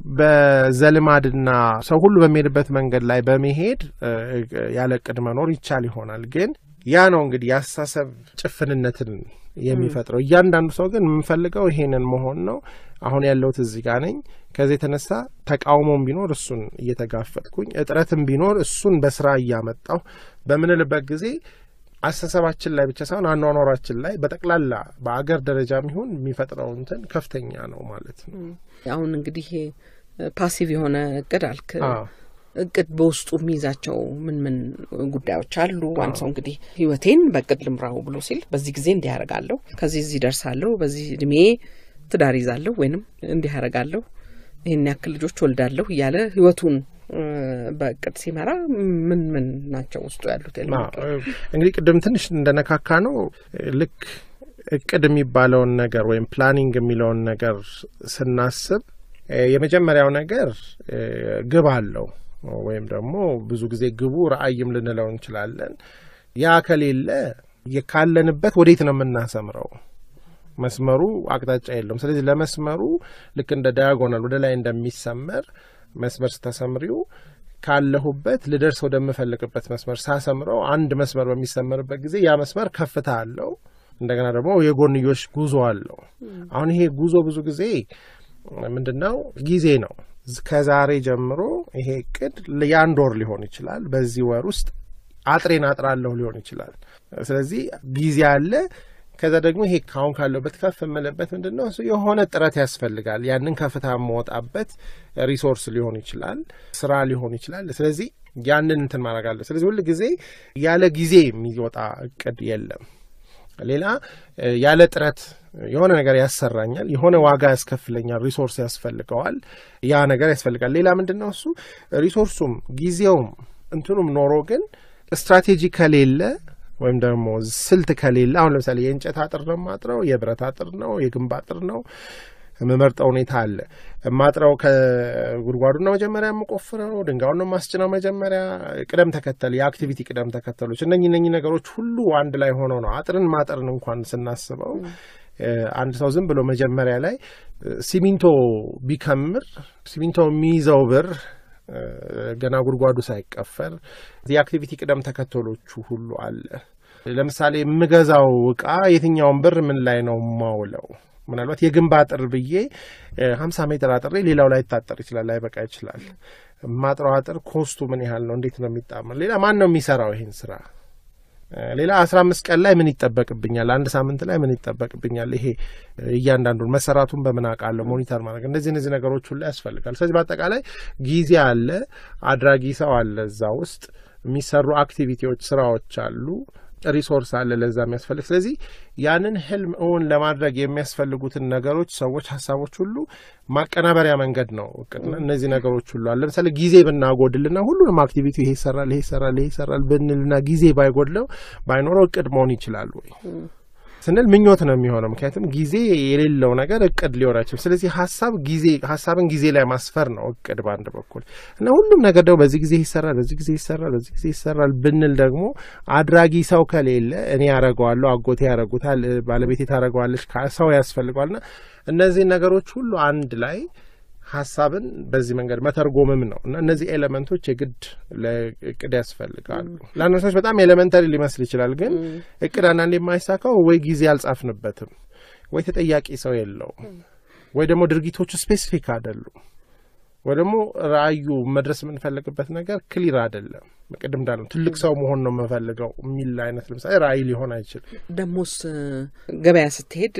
በዘልማድና ሰው ሁሉ በሚሄድበት መንገድ ላይ በመሄድ ያለ እቅድ መኖር ይቻል ይሆናል። ግን ያ ነው እንግዲህ የአስተሳሰብ ጭፍንነትን የሚፈጥረው። እያንዳንዱ ሰው ግን የምንፈልገው ይሄንን መሆን ነው። አሁን ያለሁት እዚህ ጋር ነኝ። ከዚህ የተነሳ ተቃውሞም ቢኖር እሱን እየተጋፈጥኩኝ፣ እጥረትም ቢኖር እሱን በስራ እያመጣሁ በምንልበት ጊዜ አስተሳሰባችን ላይ ብቻ ሳይሆን አኗኗራችን ላይ በጠቅላላ በአገር ደረጃም ይሁን የሚፈጥረው እንትን ከፍተኛ ነው ማለት ነው። አሁን እንግዲህ ፓሲቭ የሆነ እቅድ አልክ። እቅድ በውስጡ የሚይዛቸው ምን ምን ጉዳዮች አሉ? አንድ ሰው እንግዲህ ህይወቴን በእቅድ ልምራው ብሎ ሲል በዚህ ጊዜ እንዲህ ያደርጋለሁ፣ ከዚህ እዚህ ደርሳለሁ፣ በዚህ እድሜ ትዳር ይዛለሁ፣ ወይንም እንዲህ ያደርጋለሁ፣ ይህን ያክል ልጆች ወልዳለሁ እያለ ህይወቱን በእቅድ ሲመራ ምን ምን ናቸው ውስጡ ያሉት? እንግዲህ ቅድም ትንሽ እንደነካካ ነው ልክ እቅድ የሚባለውን ነገር ወይም ፕላኒንግ የሚለውን ነገር ስናስብ የመጀመሪያው ነገር ግብ አለው ወይም ደግሞ ብዙ ጊዜ ግቡ ራዕይም ልንለው እንችላለን። ያ ከሌለ ካለንበት ወዴት ነው የምናሰምረው? መስመሩ አቅጣጫ የለውም። ስለዚህ ለመስመሩ ልክ እንደ ዳያጎናል ወደ ላይ እንደሚሰመር መስመር ስተሰምሪው ካለሁበት ልደርስ ወደምፈልግበት መስመር ሳሰምረው አንድ መስመር በሚሰመርበት ጊዜ ያ መስመር ከፍታ አለው። እንደገና ደግሞ የጎንዮሽ ጉዞ አለው። አሁን ይሄ ጉዞ ብዙ ጊዜ ምንድን ነው ጊዜ ነው። ከዛሬ ጀምሮ ይሄ እቅድ የአንድ ወር ሊሆን ይችላል። በዚህ ወር ውስጥ አጥሬን አጥራለሁ ሊሆን ይችላል። ስለዚህ ጊዜ አለ። ከዛ ደግሞ ይሄ ካሁን ካለበት ከፍ የምልበት ምንድን ነው እሱ የሆነ ጥረት ያስፈልጋል። ያንን ከፍታ የምወጣበት ሪሶርስ ሊሆን ይችላል፣ ስራ ሊሆን ይችላል። ስለዚህ ያንን እንትን ማድረግ አለ። ስለዚህ ሁል ጊዜ ያለ ጊዜ የሚወጣ እቅድ የለም። ሌላ ያለ ጥረት የሆነ ነገር ያሰራኛል፣ የሆነ ዋጋ ያስከፍለኛል፣ ሪሶርስ ያስፈልገዋል። ያ ነገር ያስፈልጋል። ሌላ ምንድን ነው እሱ ሪሶርሱም ጊዜውም እንትኑም ኖሮ ግን ስትራቴጂ ከሌለ ወይም ደግሞ ስልት ከሌለ አሁን ለምሳሌ የእንጨት አጥር ነው የማጥረው፣ የብረት አጥር ነው፣ የግንብ አጥር ነው የምመርጠው ሁኔታ አለ። የማጥረው ከጉድጓዱ ነው መጀመሪያ የምቆፍረው፣ ድንጋዩን ነው የማስጭነው መጀመሪያ። ቅደም ተከተል የአክቲቪቲ ቅደም ተከተሎች እነኚህ እነኚህ ነገሮች ሁሉ አንድ ላይ ሆነው ነው አጥርን ማጠርን እንኳን ስናስበው አንድ ሰው ዝም ብሎ መጀመሪያ ላይ ሲሚንቶ ቢከምር ሲሚንቶ የሚይዘው ብር ገና ጉድጓዱ ሳይቀፈር የአክቲቪቲ ቅደም ተከተሎቹ ሁሉ አለ። ለምሳሌ የምገዛው እቃ የትኛውን ብር ምን ላይ ነው የማውለው? ምናልባት የግንብ አጥር ብዬ ሀምሳ ሜትር አጥሬ ሌላው ላይ ይታጠር ይችላል፣ ላይበቃ ይችላል። ማጥረው አጥር ኮስቱ ምን ያህል ነው? እንዴት ነው የሚጣመር? ሌላ ማን ነው የሚሰራው ይሄን ስራ? ሌላ አስራ አምስት ቀን ላይ ምን ይጠበቅብኛል? አንድ ሳምንት ላይ ምን ይጠበቅብኛል? ይሄ እያንዳንዱን መሰራቱን በምን አውቃለሁ? ሞኒተር ማድረግ እነዚህ እነዚህ ነገሮች ሁሉ ያስፈልጋል። ስለዚህ በአጠቃላይ ጊዜ አለ፣ አድራጊ ሰው አለ፣ እዛ ውስጥ የሚሰሩ አክቲቪቲዎች፣ ስራዎች አሉ፣ ሪሶርስ አለ ለዛ የሚያስፈልግ። ስለዚህ ያንን ህልም እውን ለማድረግ የሚያስፈልጉትን ነገሮች፣ ሰዎች፣ ሀሳቦች ሁሉ ማቀናበሪያ መንገድ ነው እቅድና እነዚህ ነገሮች ሁሉ አለ። ለምሳሌ ጊዜ ብናጎድልና ሁሉንም አክቲቪቲ ይሄ ይሰራል፣ ይሄ ይሰራል፣ ይሄ ይሰራል ብንልና ጊዜ ባይጎድለው ባይኖረው እቅድ መሆን ይችላል ወይ ስንል ምኞት ነው የሚሆነው። ምክንያቱም ጊዜ የሌለው ነገር እቅድ ሊሆን አይችልም። ስለዚህ ሀሳብ ጊዜ ሀሳብን ጊዜ ላይ ማስፈር ነው እቅድ በአንድ በኩል እና ሁሉም ነገር ደግሞ በዚህ ጊዜ ይሰራል፣ በዚህ ጊዜ ይሰራል፣ በዚህ ጊዜ ይሰራል ብንል ደግሞ አድራጊ ሰው ከሌለ እኔ ያደረገዋለሁ፣ አጎቴ ያደረጉታል፣ ባለቤቴ ታደረገዋለች፣ ሰው ያስፈልገዋልና እነዚህን ነገሮች ሁሉ አንድ ላይ ሀሳብን በዚህ መንገድ መተርጎምም ነው እና እነዚህ ኤሌመንቶች የግድ ለእቅድ ያስፈልጋሉ። ለአንዳንድ ሰዎች በጣም ኤሌመንተሪ ሊመስል ይችላል። ግን እቅድ አንዳንድ የማይሳካው ወይ ጊዜ አልጻፍንበትም፣ ወይ ተጠያቂ ሰው የለውም፣ ወይ ደግሞ ድርጊቶቹ ስፔሲፊክ አይደሉም፣ ወይ ደግሞ ራእዩ መድረስ የምንፈልግበት ነገር ክሊር አይደለም። ቅድም እንዳለው ትልቅ ሰው መሆን ነው የምፈልገው የሚል አይነት ለምሳሌ ራእይ ሊሆን አይችልም። ደሞስ ገበያ ስትሄድ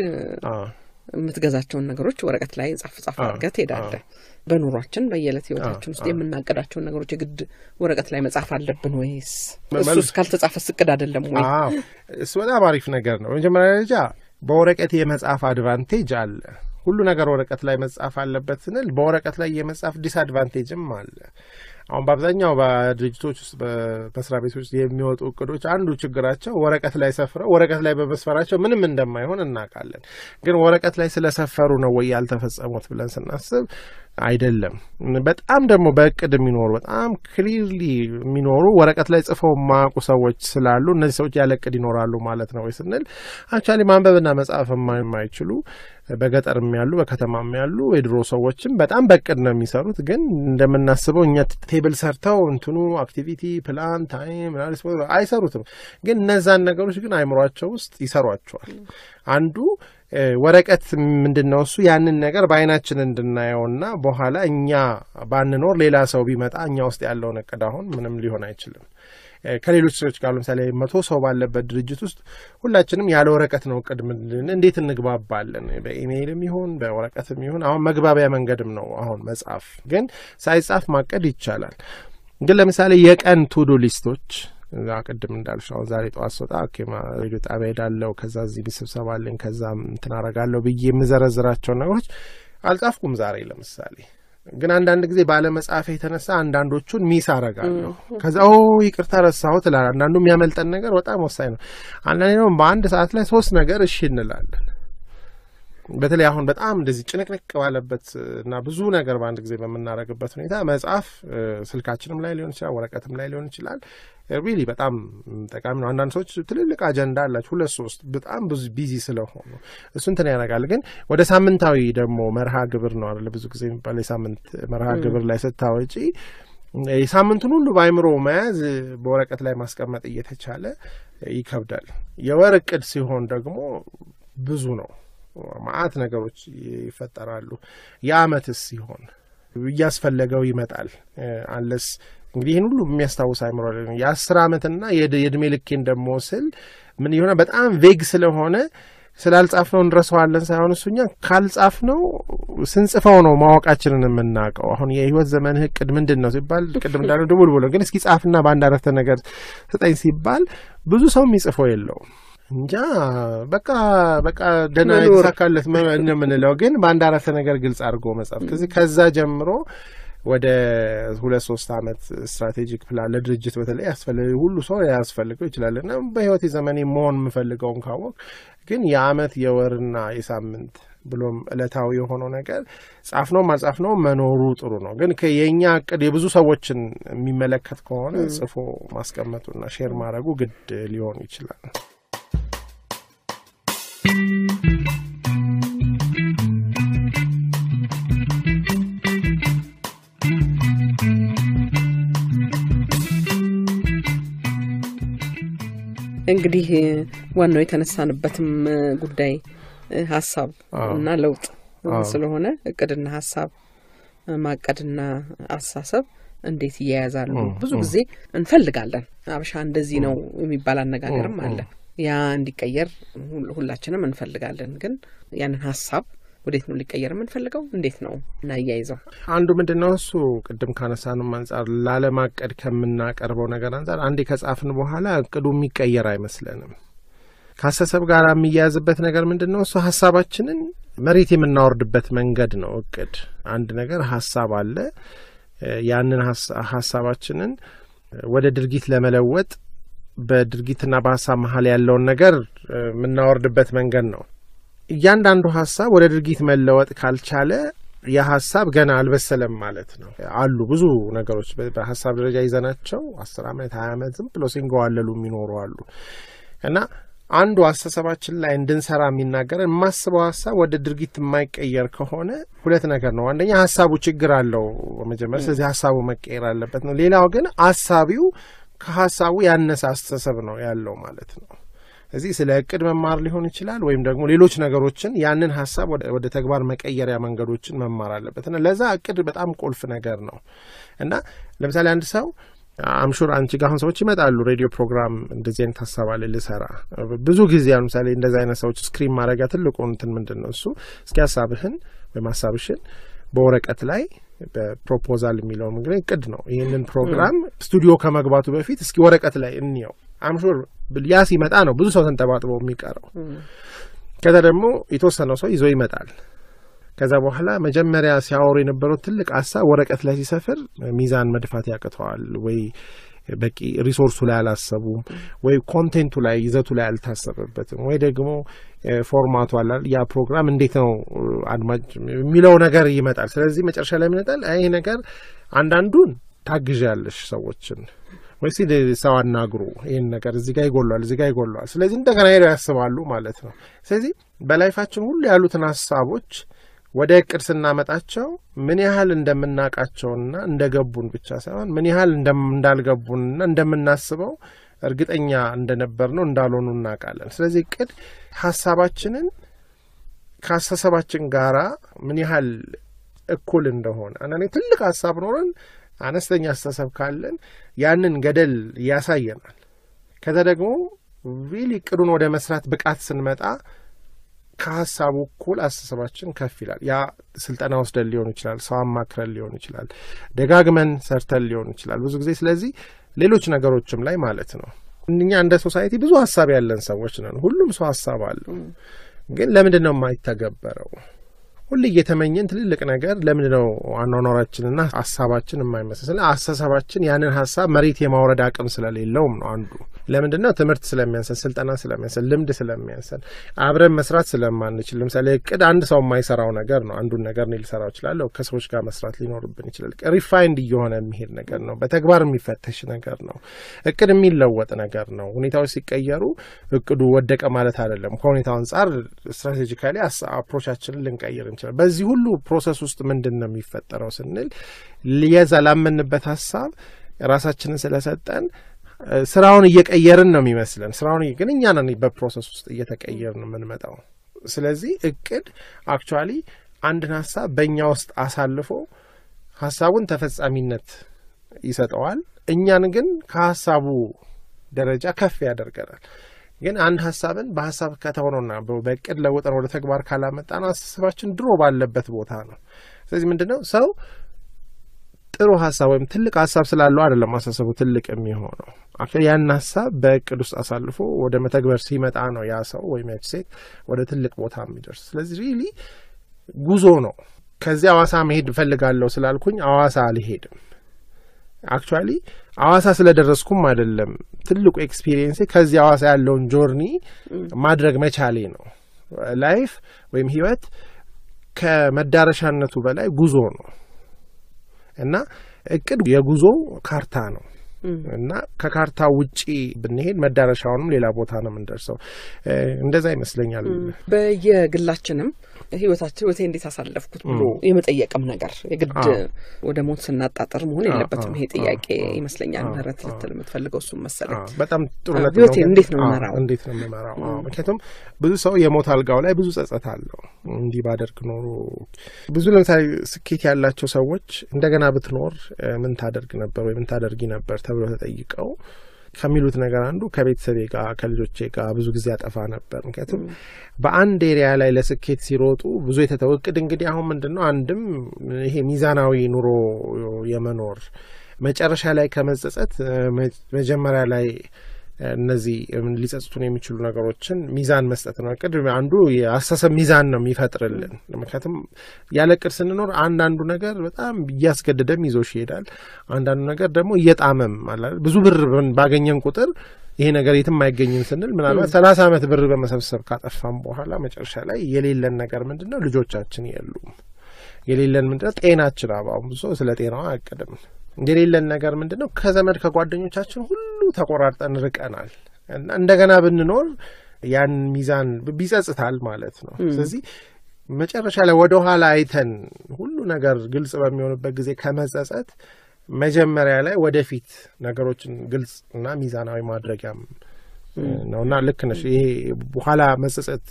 የምትገዛቸውን ነገሮች ወረቀት ላይ ጻፍ ጻፍ አድርገህ ትሄዳለህ። በኑሯችን በየዕለት ህይወታችን ውስጥ የምናቅዳቸውን ነገሮች የግድ ወረቀት ላይ መጻፍ አለብን ወይስ እሱስ ካልተጻፈስ እቅድ አይደለም ወይ? እሱ በጣም አሪፍ ነገር ነው። በመጀመሪያ ደረጃ በወረቀት የመጻፍ አድቫንቴጅ አለ። ሁሉ ነገር ወረቀት ላይ መጻፍ አለበት ስንል በወረቀት ላይ የመጻፍ ዲስአድቫንቴጅም አለ። አሁን በአብዛኛው በድርጅቶች ውስጥ በመስሪያ ቤቶች ውስጥ የሚወጡ እቅዶች አንዱ ችግራቸው ወረቀት ላይ ሰፍረው ወረቀት ላይ በመስፈራቸው ምንም እንደማይሆን እናውቃለን። ግን ወረቀት ላይ ስለሰፈሩ ነው ወይ ያልተፈጸሙት ብለን ስናስብ አይደለም። በጣም ደግሞ በእቅድ የሚኖሩ በጣም ክሊርሊ የሚኖሩ ወረቀት ላይ ጽፈው የማያውቁ ሰዎች ስላሉ እነዚህ ሰዎች ያለ እቅድ ይኖራሉ ማለት ነው ወይ ስንል አክቹዋሊ ማንበብና መጻፍ የማይችሉ በገጠርም ያሉ በከተማም ያሉ የድሮ ሰዎችም በጣም በእቅድ ነው የሚሰሩት። ግን እንደምናስበው እኛ ቴብል ሰርተው እንትኑ አክቲቪቲ ፕላን ታይም አይሰሩትም። ግን እነዛን ነገሮች ግን አይምሯቸው ውስጥ ይሰሯቸዋል። አንዱ ወረቀት ምንድን ነው እሱ ያንን ነገር በአይናችን እንድናየውና በኋላ እኛ ባንኖር ሌላ ሰው ቢመጣ እኛ ውስጥ ያለውን እቅድ አሁን ምንም ሊሆን አይችልም። ከሌሎች ሰዎች ጋር ለምሳሌ መቶ ሰው ባለበት ድርጅት ውስጥ ሁላችንም ያለ ወረቀት ነው እቅድ ምንድን እንዴት እንግባባለን? በኢሜይልም ይሁን በወረቀትም ይሁን አሁን መግባቢያ መንገድም ነው አሁን መጻፍ። ግን ሳይጻፍ ማቀድ ይቻላል። ግን ለምሳሌ የቀን ቱዱ ሊስቶች ቅድም እንዳልሽ አሁን ዛሬ ጠዋት ስወጣ ሬዲዮ ጣቢያ ሄዳለሁ፣ ከዛ እዚህ ስብሰባ አለኝ፣ ከዛ እንትን አረጋለሁ ብዬ የምዘረዝራቸውን ነገሮች አልጻፍኩም ዛሬ ለምሳሌ ግን አንዳንድ ጊዜ ባለመጻፍ የተነሳ አንዳንዶቹን ሚስ አረጋለሁ። ከዛ ኦ ይቅርታ ረሳሁት እላለሁ። አንዳንዱ የሚያመልጠን ነገር በጣም ወሳኝ ነው። አንዳንዴ ደግሞ በአንድ ሰዓት ላይ ሶስት ነገር እሺ እንላለን። በተለይ አሁን በጣም እንደዚህ ጭንቅንቅ ባለበት እና ብዙ ነገር በአንድ ጊዜ በምናደርግበት ሁኔታ መጽሐፍ ስልካችንም ላይ ሊሆን ይችላል፣ ወረቀትም ላይ ሊሆን ይችላል። ሪሊ በጣም ጠቃሚ ነው። አንዳንድ ሰዎች ትልልቅ አጀንዳ አላቸው፣ ሁለት ሶስት፣ በጣም ብዙ ቢዚ ስለሆኑ እሱ እንትን ያደርጋል። ግን ወደ ሳምንታዊ ደግሞ መርሃ ግብር ነው አለ ብዙ ጊዜ የሚባለው የሳምንት መርሃ ግብር ላይ ስታወጪ የሳምንቱን ሁሉ በአይምሮ መያዝ በወረቀት ላይ ማስቀመጥ እየተቻለ ይከብዳል። የወር እቅድ ሲሆን ደግሞ ብዙ ነው። ማአት ነገሮች ይፈጠራሉ። የአመትስ ሲሆን እያስፈለገው ይመጣል። አንለስ እንግዲህ ይህን ሁሉ የሚያስታውስ አይምሮ የአስር አመትና የእድሜ ልኬን ደግሞ ስል ምን የሆነ በጣም ቬግ ስለሆነ ስላልጻፍ ነው እንረሳዋለን ሳይሆን እሱኛ ካልጻፍ ነው ስንጽፈው ነው ማወቃችንን የምናውቀው። አሁን የህይወት ዘመንህ እቅድ ምንድን ነው ሲባል ቅድም እንዳለው ድቡል ብሎ ግን እስኪ ጻፍና በአንድ አረፍተ ነገር ስጠኝ ሲባል ብዙ ሰው የሚጽፈው የለውም። እንጃ በቃ በቃ ደህና የተሳካለት የምንለው ግን በአንድ አረፍተ ነገር ግልጽ አድርጎ መጻፍ ከዚህ ከዛ ጀምሮ ወደ ሁለት ሶስት አመት ስትራቴጂክ ፕላን ለድርጅት በተለይ ያስፈልግ ሁሉ ሰው ያስፈልገው ይችላል እና በህይወት ዘመኔ መሆን የምፈልገውን ካወቅ ግን የአመት የወርና የሳምንት ብሎም እለታዊ የሆነው ነገር ጻፍ ነው ማጻፍ ነው መኖሩ ጥሩ ነው። ግን የእኛ እቅድ የብዙ ሰዎችን የሚመለከት ከሆነ ጽፎ ማስቀመጡና ሼር ማድረጉ ግድ ሊሆን ይችላል። እንግዲህ ዋናው የተነሳንበትም ጉዳይ ሀሳብ እና ለውጥ ስለሆነ እቅድና ሀሳብ ማቀድና አስተሳሰብ እንዴት እያያዛሉ? ብዙ ጊዜ እንፈልጋለን። አበሻ እንደዚህ ነው የሚባል አነጋገርም አለ። ያ እንዲቀየር ሁላችንም እንፈልጋለን። ግን ያንን ሀሳብ ወዴት ነው ሊቀየር የምንፈልገው? እንዴት ነው እናያይዘው? አንዱ ምንድን ነው እሱ ቅድም ካነሳንም አንጻር ላለማቀድ ከምናቀርበው ነገር አንጻር አንዴ ከጻፍን በኋላ እቅዱ የሚቀየር አይመስለንም። ከአስተሳሰብ ጋር የሚያያዝበት ነገር ምንድን ነው እሱ ሀሳባችንን መሬት የምናወርድበት መንገድ ነው። እቅድ አንድ ነገር ሀሳብ አለ። ያንን ሀሳባችንን ወደ ድርጊት ለመለወጥ በድርጊትና በሀሳብ መሀል ያለውን ነገር የምናወርድበት መንገድ ነው። እያንዳንዱ ሀሳብ ወደ ድርጊት መለወጥ ካልቻለ የሀሳብ ገና አልበሰለም ማለት ነው። አሉ ብዙ ነገሮች በሀሳብ ደረጃ ይዘናቸው አስር ዓመት ሀያ ዓመት ዝም ብሎ ሲንገዋለሉ የሚኖሩ አሉ እና አንዱ አስተሳሰባችን ላይ እንድንሰራ የሚናገረን የማስበው ሀሳብ ወደ ድርጊት የማይቀየር ከሆነ ሁለት ነገር ነው። አንደኛ ሀሳቡ ችግር አለው መጀመር፣ ስለዚህ ሀሳቡ መቀየር አለበት ነው። ሌላው ግን አሳቢው ከሀሳቡ ያነሰ አስተሳሰብ ነው ያለው ማለት ነው። እዚህ ስለ እቅድ መማር ሊሆን ይችላል፣ ወይም ደግሞ ሌሎች ነገሮችን ያንን ሀሳብ ወደ ተግባር መቀየሪያ መንገዶችን መማር አለበት እና ለዛ እቅድ በጣም ቁልፍ ነገር ነው እና ለምሳሌ አንድ ሰው አምሹር አንቺ ጋር አሁን ሰዎች ይመጣሉ። ሬዲዮ ፕሮግራም እንደዚህ አይነት ሀሳብ አለ ልሰራ። ብዙ ጊዜ ለምሳሌ እንደዚህ አይነት ሰዎች ስክሪን ማድረጊያ ትልቁ እንትን ምንድን ነው እሱ እስኪ ሀሳብህን ወይም ሀሳብሽን በወረቀት ላይ በፕሮፖዛል የሚለው እንግዲህ እቅድ ነው። ይህንን ፕሮግራም ስቱዲዮ ከመግባቱ በፊት እስኪ ወረቀት ላይ እንየው። አምሹር ያ ሲመጣ ነው ብዙ ሰው ተንጠባጥበው የሚቀረው። ከዛ ደግሞ የተወሰነው ሰው ይዞ ይመጣል። ከዛ በኋላ መጀመሪያ ሲያወሩ የነበረው ትልቅ ሀሳብ ወረቀት ላይ ሲሰፍር ሚዛን መድፋት ያቅተዋል ወይ በቂ ሪሶርሱ ላይ አላሰቡም፣ ወይ ኮንቴንቱ ላይ ይዘቱ ላይ አልታሰበበትም፣ ወይ ደግሞ ፎርማቱ አላ ያ ፕሮግራም እንዴት ነው አድማጭ የሚለው ነገር ይመጣል። ስለዚህ መጨረሻ ላይ ይመጣል ይህ ነገር አንዳንዱን ታግዣለሽ ሰዎችን ወይስ ሰው አናግሩ፣ ይህን ነገር እዚህ ጋር ይጎሏል፣ እዚህ ጋር ይጎሏል። ስለዚህ እንደገና ሄደው ያስባሉ ማለት ነው። ስለዚህ በላይፋችን ሁሉ ያሉትን ሀሳቦች ወደ እቅድ ስናመጣቸው ምን ያህል እንደምናውቃቸውና እንደገቡን ብቻ ሳይሆን ምን ያህል እንዳልገቡንና እንደምናስበው እርግጠኛ እንደነበር ነው እንዳልሆኑ እናውቃለን። ስለዚህ እቅድ ሀሳባችንን ከአስተሳሰባችን ጋራ ምን ያህል እኩል እንደሆነ አንዳንዴ ትልቅ ሀሳብ ኖረን አነስተኛ አስተሳሰብ ካለን ያንን ገደል ያሳየናል። ከዛ ደግሞ ሪሊ እቅዱን ወደ መስራት ብቃት ስንመጣ ከሀሳቡ እኩል አስተሳሰባችን ከፍ ይላል። ያ ስልጠና ወስደን ሊሆን ይችላል፣ ሰው አማክረን ሊሆን ይችላል፣ ደጋግመን ሰርተን ሊሆን ይችላል ብዙ ጊዜ። ስለዚህ ሌሎች ነገሮችም ላይ ማለት ነው። እኛ እንደ ሶሳይቲ ብዙ ሀሳብ ያለን ሰዎች ነን። ሁሉም ሰው ሀሳብ አለው። ግን ለምንድን ነው የማይተገበረው? ሁሌ እየተመኘን ትልልቅ ነገር ለምንድን ነው አኗኗራችንና ሀሳባችን የማይመስል? ስለ አስተሳሰባችን ያንን ሀሳብ መሬት የማውረድ አቅም ስለሌለውም ነው አንዱ። ለምንድን ነው ትምህርት ስለሚያንሰን፣ ስልጠና ስለሚያንሰን፣ ልምድ ስለሚያንሰን፣ አብረን መስራት ስለማንችል። ለምሳሌ እቅድ አንድ ሰው የማይሰራው ነገር ነው። አንዱን ነገር እኔ ልሰራው እችላለሁ። ከሰዎች ጋር መስራት ሊኖርብን ይችላል። ሪፋይንድ እየሆነ የሚሄድ ነገር ነው። በተግባር የሚፈተሽ ነገር ነው። እቅድ የሚለወጥ ነገር ነው። ሁኔታዎች ሲቀየሩ እቅዱ ወደቀ ማለት አይደለም። ከሁኔታው አንጻር ስትራቴጂካሊ አፕሮቻችንን ልንቀይር እንችላል። በዚህ ሁሉ ፕሮሰስ ውስጥ ምንድን ነው የሚፈጠረው ስንል የዛ ላመንበት ሀሳብ ራሳችንን ስለሰጠን ስራውን እየቀየርን ነው የሚመስለን። ስራውን ግን እኛ ነን በፕሮሰስ ውስጥ እየተቀየርን የምንመጣው። ስለዚህ እቅድ አክቹዋሊ አንድን ሀሳብ በእኛ ውስጥ አሳልፎ ሀሳቡን ተፈጻሚነት ይሰጠዋል። እኛን ግን ከሀሳቡ ደረጃ ከፍ ያደርገናል። ግን አንድ ሀሳብን በሀሳብ ከተሆነና በእቅድ ለውጠን ወደ ተግባር ካላመጣን አስተሳሰባችን ድሮ ባለበት ቦታ ነው። ስለዚህ ምንድን ነው ሰው ጥሩ ሀሳብ ወይም ትልቅ ሀሳብ ስላለው አይደለም አስተሳሰቡ ትልቅ የሚሆነው። ያን ሀሳብ በእቅድ ውስጥ አሳልፎ ወደ መተግበር ሲመጣ ነው ያ ሰው ወይም ያች ሴት ወደ ትልቅ ቦታ የሚደርስ። ስለዚህ ሪሊ ጉዞ ነው። ከዚህ አዋሳ መሄድ እፈልጋለሁ ስላልኩኝ አዋሳ አልሄድም። አክቹዋሊ አዋሳ ስለደረስኩም አይደለም ትልቁ ኤክስፒሪየንሴ ከዚህ አዋሳ ያለውን ጆርኒ ማድረግ መቻሌ ነው። ላይፍ ወይም ህይወት ከመዳረሻነቱ በላይ ጉዞ ነው እና እቅድ የጉዞ ካርታ ነው እና ከካርታ ውጪ ብንሄድ መዳረሻውንም ሌላ ቦታ ነው የምንደርሰው። እንደዛ ይመስለኛል። በየግላችንም ህይወታችን ህይወቴ እንዴት አሳለፍኩት ብሎ የመጠየቅም ነገር የግድ ወደ ሞት ስናጣጠር መሆን የለበትም። ይሄ ጥያቄ ይመስለኛል ምህረት ልትል የምትፈልገው እሱም መሰለኝ። በጣም ጥሩ ነጥብ ህይወቴ ነው። እንዴት ነው አዎ፣ የምመራው? እንዴት ነው የምመራው? አዎ፣ ምክንያቱም ብዙ ሰው የሞት አልጋው ላይ ብዙ ጸጸት አለው። እንዲህ ባደርግ ኖሮ ብዙ ለምሳሌ ስኬት ያላቸው ሰዎች እንደገና ብትኖር እ፣ ምን ታደርግ ነበር ወይ ምን ታደርጊ ነበር ተብሎ ተጠይቀው ከሚሉት ነገር አንዱ ከቤተሰቤ ጋር ከልጆቼ ጋር ብዙ ጊዜ ያጠፋ ነበር። ምክንያቱም በአንድ ኤሪያ ላይ ለስኬት ሲሮጡ ብዙ የተተው እቅድ እንግዲህ አሁን ምንድን ነው አንድም ይሄ ሚዛናዊ ኑሮ የመኖር መጨረሻ ላይ ከመጸጸት እ፣ መ- መጀመሪያ ላይ እ፣ እነዚህ እም፣ ሊጸጽቱን የሚችሉ ነገሮችን ሚዛን መስጠት ነው። እቅድ አንዱ የአስተሳሰብ ሚዛን ነው የሚፈጥርልን። ምክንያቱም ያለ እቅድ ስንኖር አንዳንዱ ነገር በጣም እያስገደደም ይዞሽ ይሄዳል። አንዳንዱ ነገር ደግሞ እየጣመም አለ አይደል? ብዙ ብር በን- ባገኘን ቁጥር ይሄ ነገር የትም አይገኝም ስንል ምናልባት ሰላሳ ዓመት ብር በመሰብሰብ ካጠፋም በኋላ መጨረሻ ላይ የሌለን ነገር ምንድን ነው? ልጆቻችን የሉም። የሌለን ምንድን ነው? ጤናችን። አሁን ብዙ ሰው ስለ ጤናው አያቅድም። የሌለን ነገር ምንድን ነው? ከዘመድ ከጓደኞቻችን ሁሉ ተቆራርጠን ርቀናል እና እንደገና ብንኖር ያን ሚዛን ብ- ቢጸጽታል ማለት ነው። ስለዚህ መጨረሻ ላይ ወደ ኋላ አይተን ሁሉ ነገር ግልጽ በሚሆንበት ጊዜ ከመጸጸት መጀመሪያ ላይ ወደፊት ነገሮችን ግልጽ እና ሚዛናዊ ማድረጊያም ነው እና ልክ ነሽ። ይሄ በኋላ መጸጸት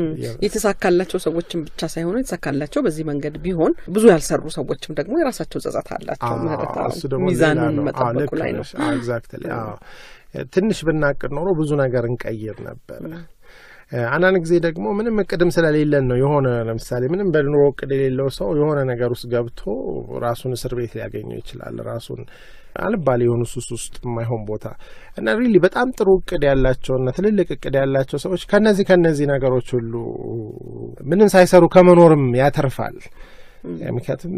የተሳካላቸው ሰዎችም ብቻ ሳይሆኑ የተሳካላቸው በዚህ መንገድ ቢሆን ብዙ ያልሰሩ ሰዎችም ደግሞ የራሳቸው ጸጸት አላቸው። ምህረት አዎ፣ እሱ ደግሞ ሚዛኑን ሌላ ነው። አዎ፣ መጠበቁ ልክ ላይ ነው። ነሽ። አዎ፣ ኤግዛክትሊ። አዎ ትንሽ ብናቅድ ኖሮ ብዙ ነገር እንቀይር ነበረ። አንዳንድ ጊዜ ደግሞ ምንም እቅድም ስለሌለን ነው የሆነ ለምሳሌ ምንም በኑሮ እቅድ የሌለው ሰው የሆነ ነገር ውስጥ ገብቶ ራሱን እስር ቤት ሊያገኘው ይችላል። ራሱን አልባሌ የሆኑ ሱስ ውስጥ የማይሆን ቦታ እና ሪሊ በጣም ጥሩ እቅድ ያላቸውና ትልልቅ እቅድ ያላቸው ሰዎች ከነዚህ ከነዚህ ነገሮች ሁሉ ምንም ሳይሰሩ ከመኖርም ያተርፋል። ምክንያቱም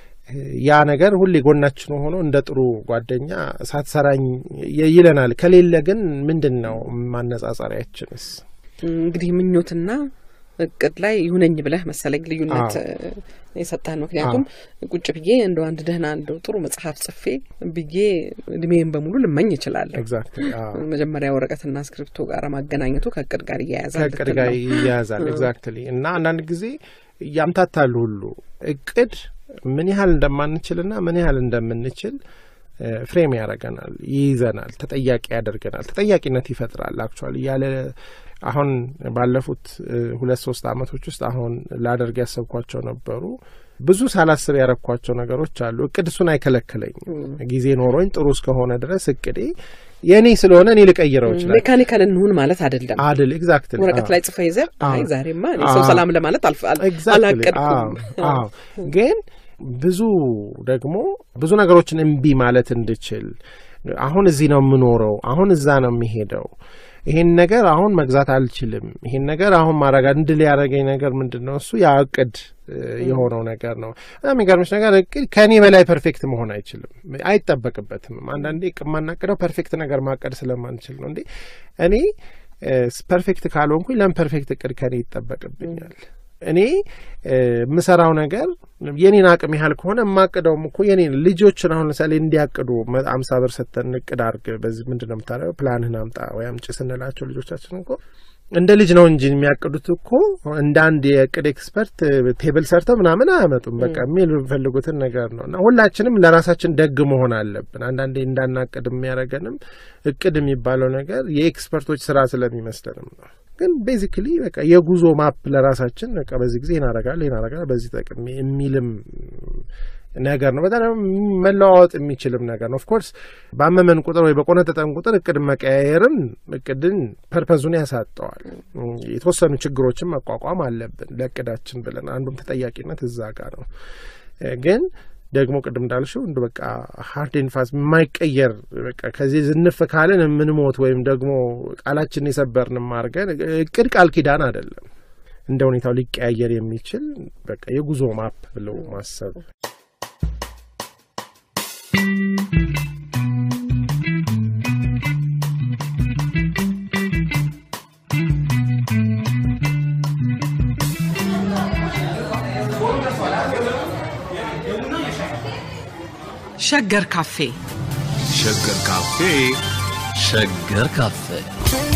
ያ ነገር ሁሌ ጎናችን ሆኖ እንደ ጥሩ ጓደኛ ሳትሰራኝ ይለናል። ከሌለ ግን ምንድን ነው ማነጻጸሪያችንስ? እንግዲህ ምኞትና እቅድ ላይ ይሁነኝ ብለህ መሰለኝ ልዩነት የሰጠህን። ምክንያቱም ቁጭ ብዬ እንደ አንድ ደህና እንደው ጥሩ መጽሐፍ ጽፌ ብዬ እድሜን በሙሉ ልመኝ እችላለሁ። ኤግዛክትሊ መጀመሪያ ወረቀትና እስክሪፕቶ ጋር ማገናኘቱ ከእቅድ ጋር እያያዛል ከእቅድ ጋር ይያያዛል። ኤግዛክትሊ እና አንዳንድ ጊዜ ያምታታሉ ሁሉ እቅድ ምን ያህል እንደማንችልና ምን ያህል እንደምንችል ፍሬም ያደርገናል፣ ይይዘናል፣ ተጠያቂ ያደርገናል፣ ተጠያቂነት ይፈጥራል። አክቹዋሊ ያለ አሁን ባለፉት ሁለት ሶስት አመቶች ውስጥ አሁን ላደርግ ያሰብኳቸው ነበሩ። ብዙ ሳላስብ ያረኳቸው ነገሮች አሉ። እቅድ እሱን አይከለክለኝም። ጊዜ ኖሮኝ ጥሩ እስከሆነ ድረስ እቅዴ የእኔ ስለሆነ እኔ ልቀይረው ይችላል። ሜካኒካል እንሁን ማለት አይደለም አድል ኤግዛክትሊ ወረቀት ላይ ጽፈ ይዘህ አይ ዛሬማ እኔ ሰው ሰላም ለማለት አላቀድኩም። ግን ብዙ ደግሞ ብዙ ነገሮችን እምቢ ማለት እንድችል አሁን እዚህ ነው የምኖረው፣ አሁን እዛ ነው የሚሄደው ይሄን ነገር አሁን መግዛት አልችልም፣ ይሄን ነገር አሁን ማድረግ እንድል ያደረገኝ ነገር ምንድን ነው? እሱ ያ እቅድ የሆነው ነገር ነው። የሚገርምሽ ነገር እቅድ ከእኔ በላይ ፐርፌክት መሆን አይችልም፣ አይጠበቅበትም። አንዳንዴ የማናቅደው ፐርፌክት ነገር ማቀድ ስለማንችል ነው። እንዴ እኔ ፐርፌክት ካልሆንኩኝ ለምን ፐርፌክት እቅድ ከኔ ይጠበቅብኛል? እኔ የምሰራው ነገር የኔን አቅም ያህል ከሆነ የማቅደውም እኮ የኔን ልጆችን አሁን ለምሳሌ እንዲያቅዱ አምሳ ብር ሰተን እቅድ አርግ በዚህ ምንድን ነው የምታደርገው ፕላንህን አምጣ ወይ አምጪ ስንላቸው ልጆቻችን እኮ እንደ ልጅ ነው እንጂ የሚያቅዱት እኮ እንደ አንድ የእቅድ ኤክስፐርት ቴብል ሰርተው ምናምን አያመጡም። በቃ የሚል የሚፈልጉትን ነገር ነው እና ሁላችንም ለራሳችን ደግ መሆን አለብን። አንዳንዴ እንዳናቅድ የሚያደርገንም እቅድ የሚባለው ነገር የኤክስፐርቶች ስራ ስለሚመስለንም ነው። ግን ቤዚክሊ በቃ የጉዞ ማፕ ለራሳችን በቃ በዚህ ጊዜ ይናረጋል ይናረጋል በዚህ ጠቅሜ የሚልም ነገር ነው። በጣም መለዋወጥ የሚችልም ነገር ነው። ኦፍኮርስ ባመመን ቁጥር ወይ በቆነጠጠን ቁጥር እቅድ መቀያየርም እቅድን ፐርፐዙን ያሳጠዋል። የተወሰኑ ችግሮችን መቋቋም አለብን ለእቅዳችን ብለን አንዱም ተጠያቂነት እዛ ጋር ነው ግን ደግሞ ቅድም እንዳልሽው እንደ በቃ ሀርድ ፋስ የማይቀየር በቃ ከዚህ ዝንፍ ካልን የምንሞት ወይም ደግሞ ቃላችንን የሰበርንም አድርገን እቅድ ቃል ኪዳን አይደለም። እንደ ሁኔታው ሊቀያየር የሚችል በቃ የጉዞ ማፕ ብለው ማሰብ ሸገር ካፌ ሸገር ካፌ ሸገር ካፌ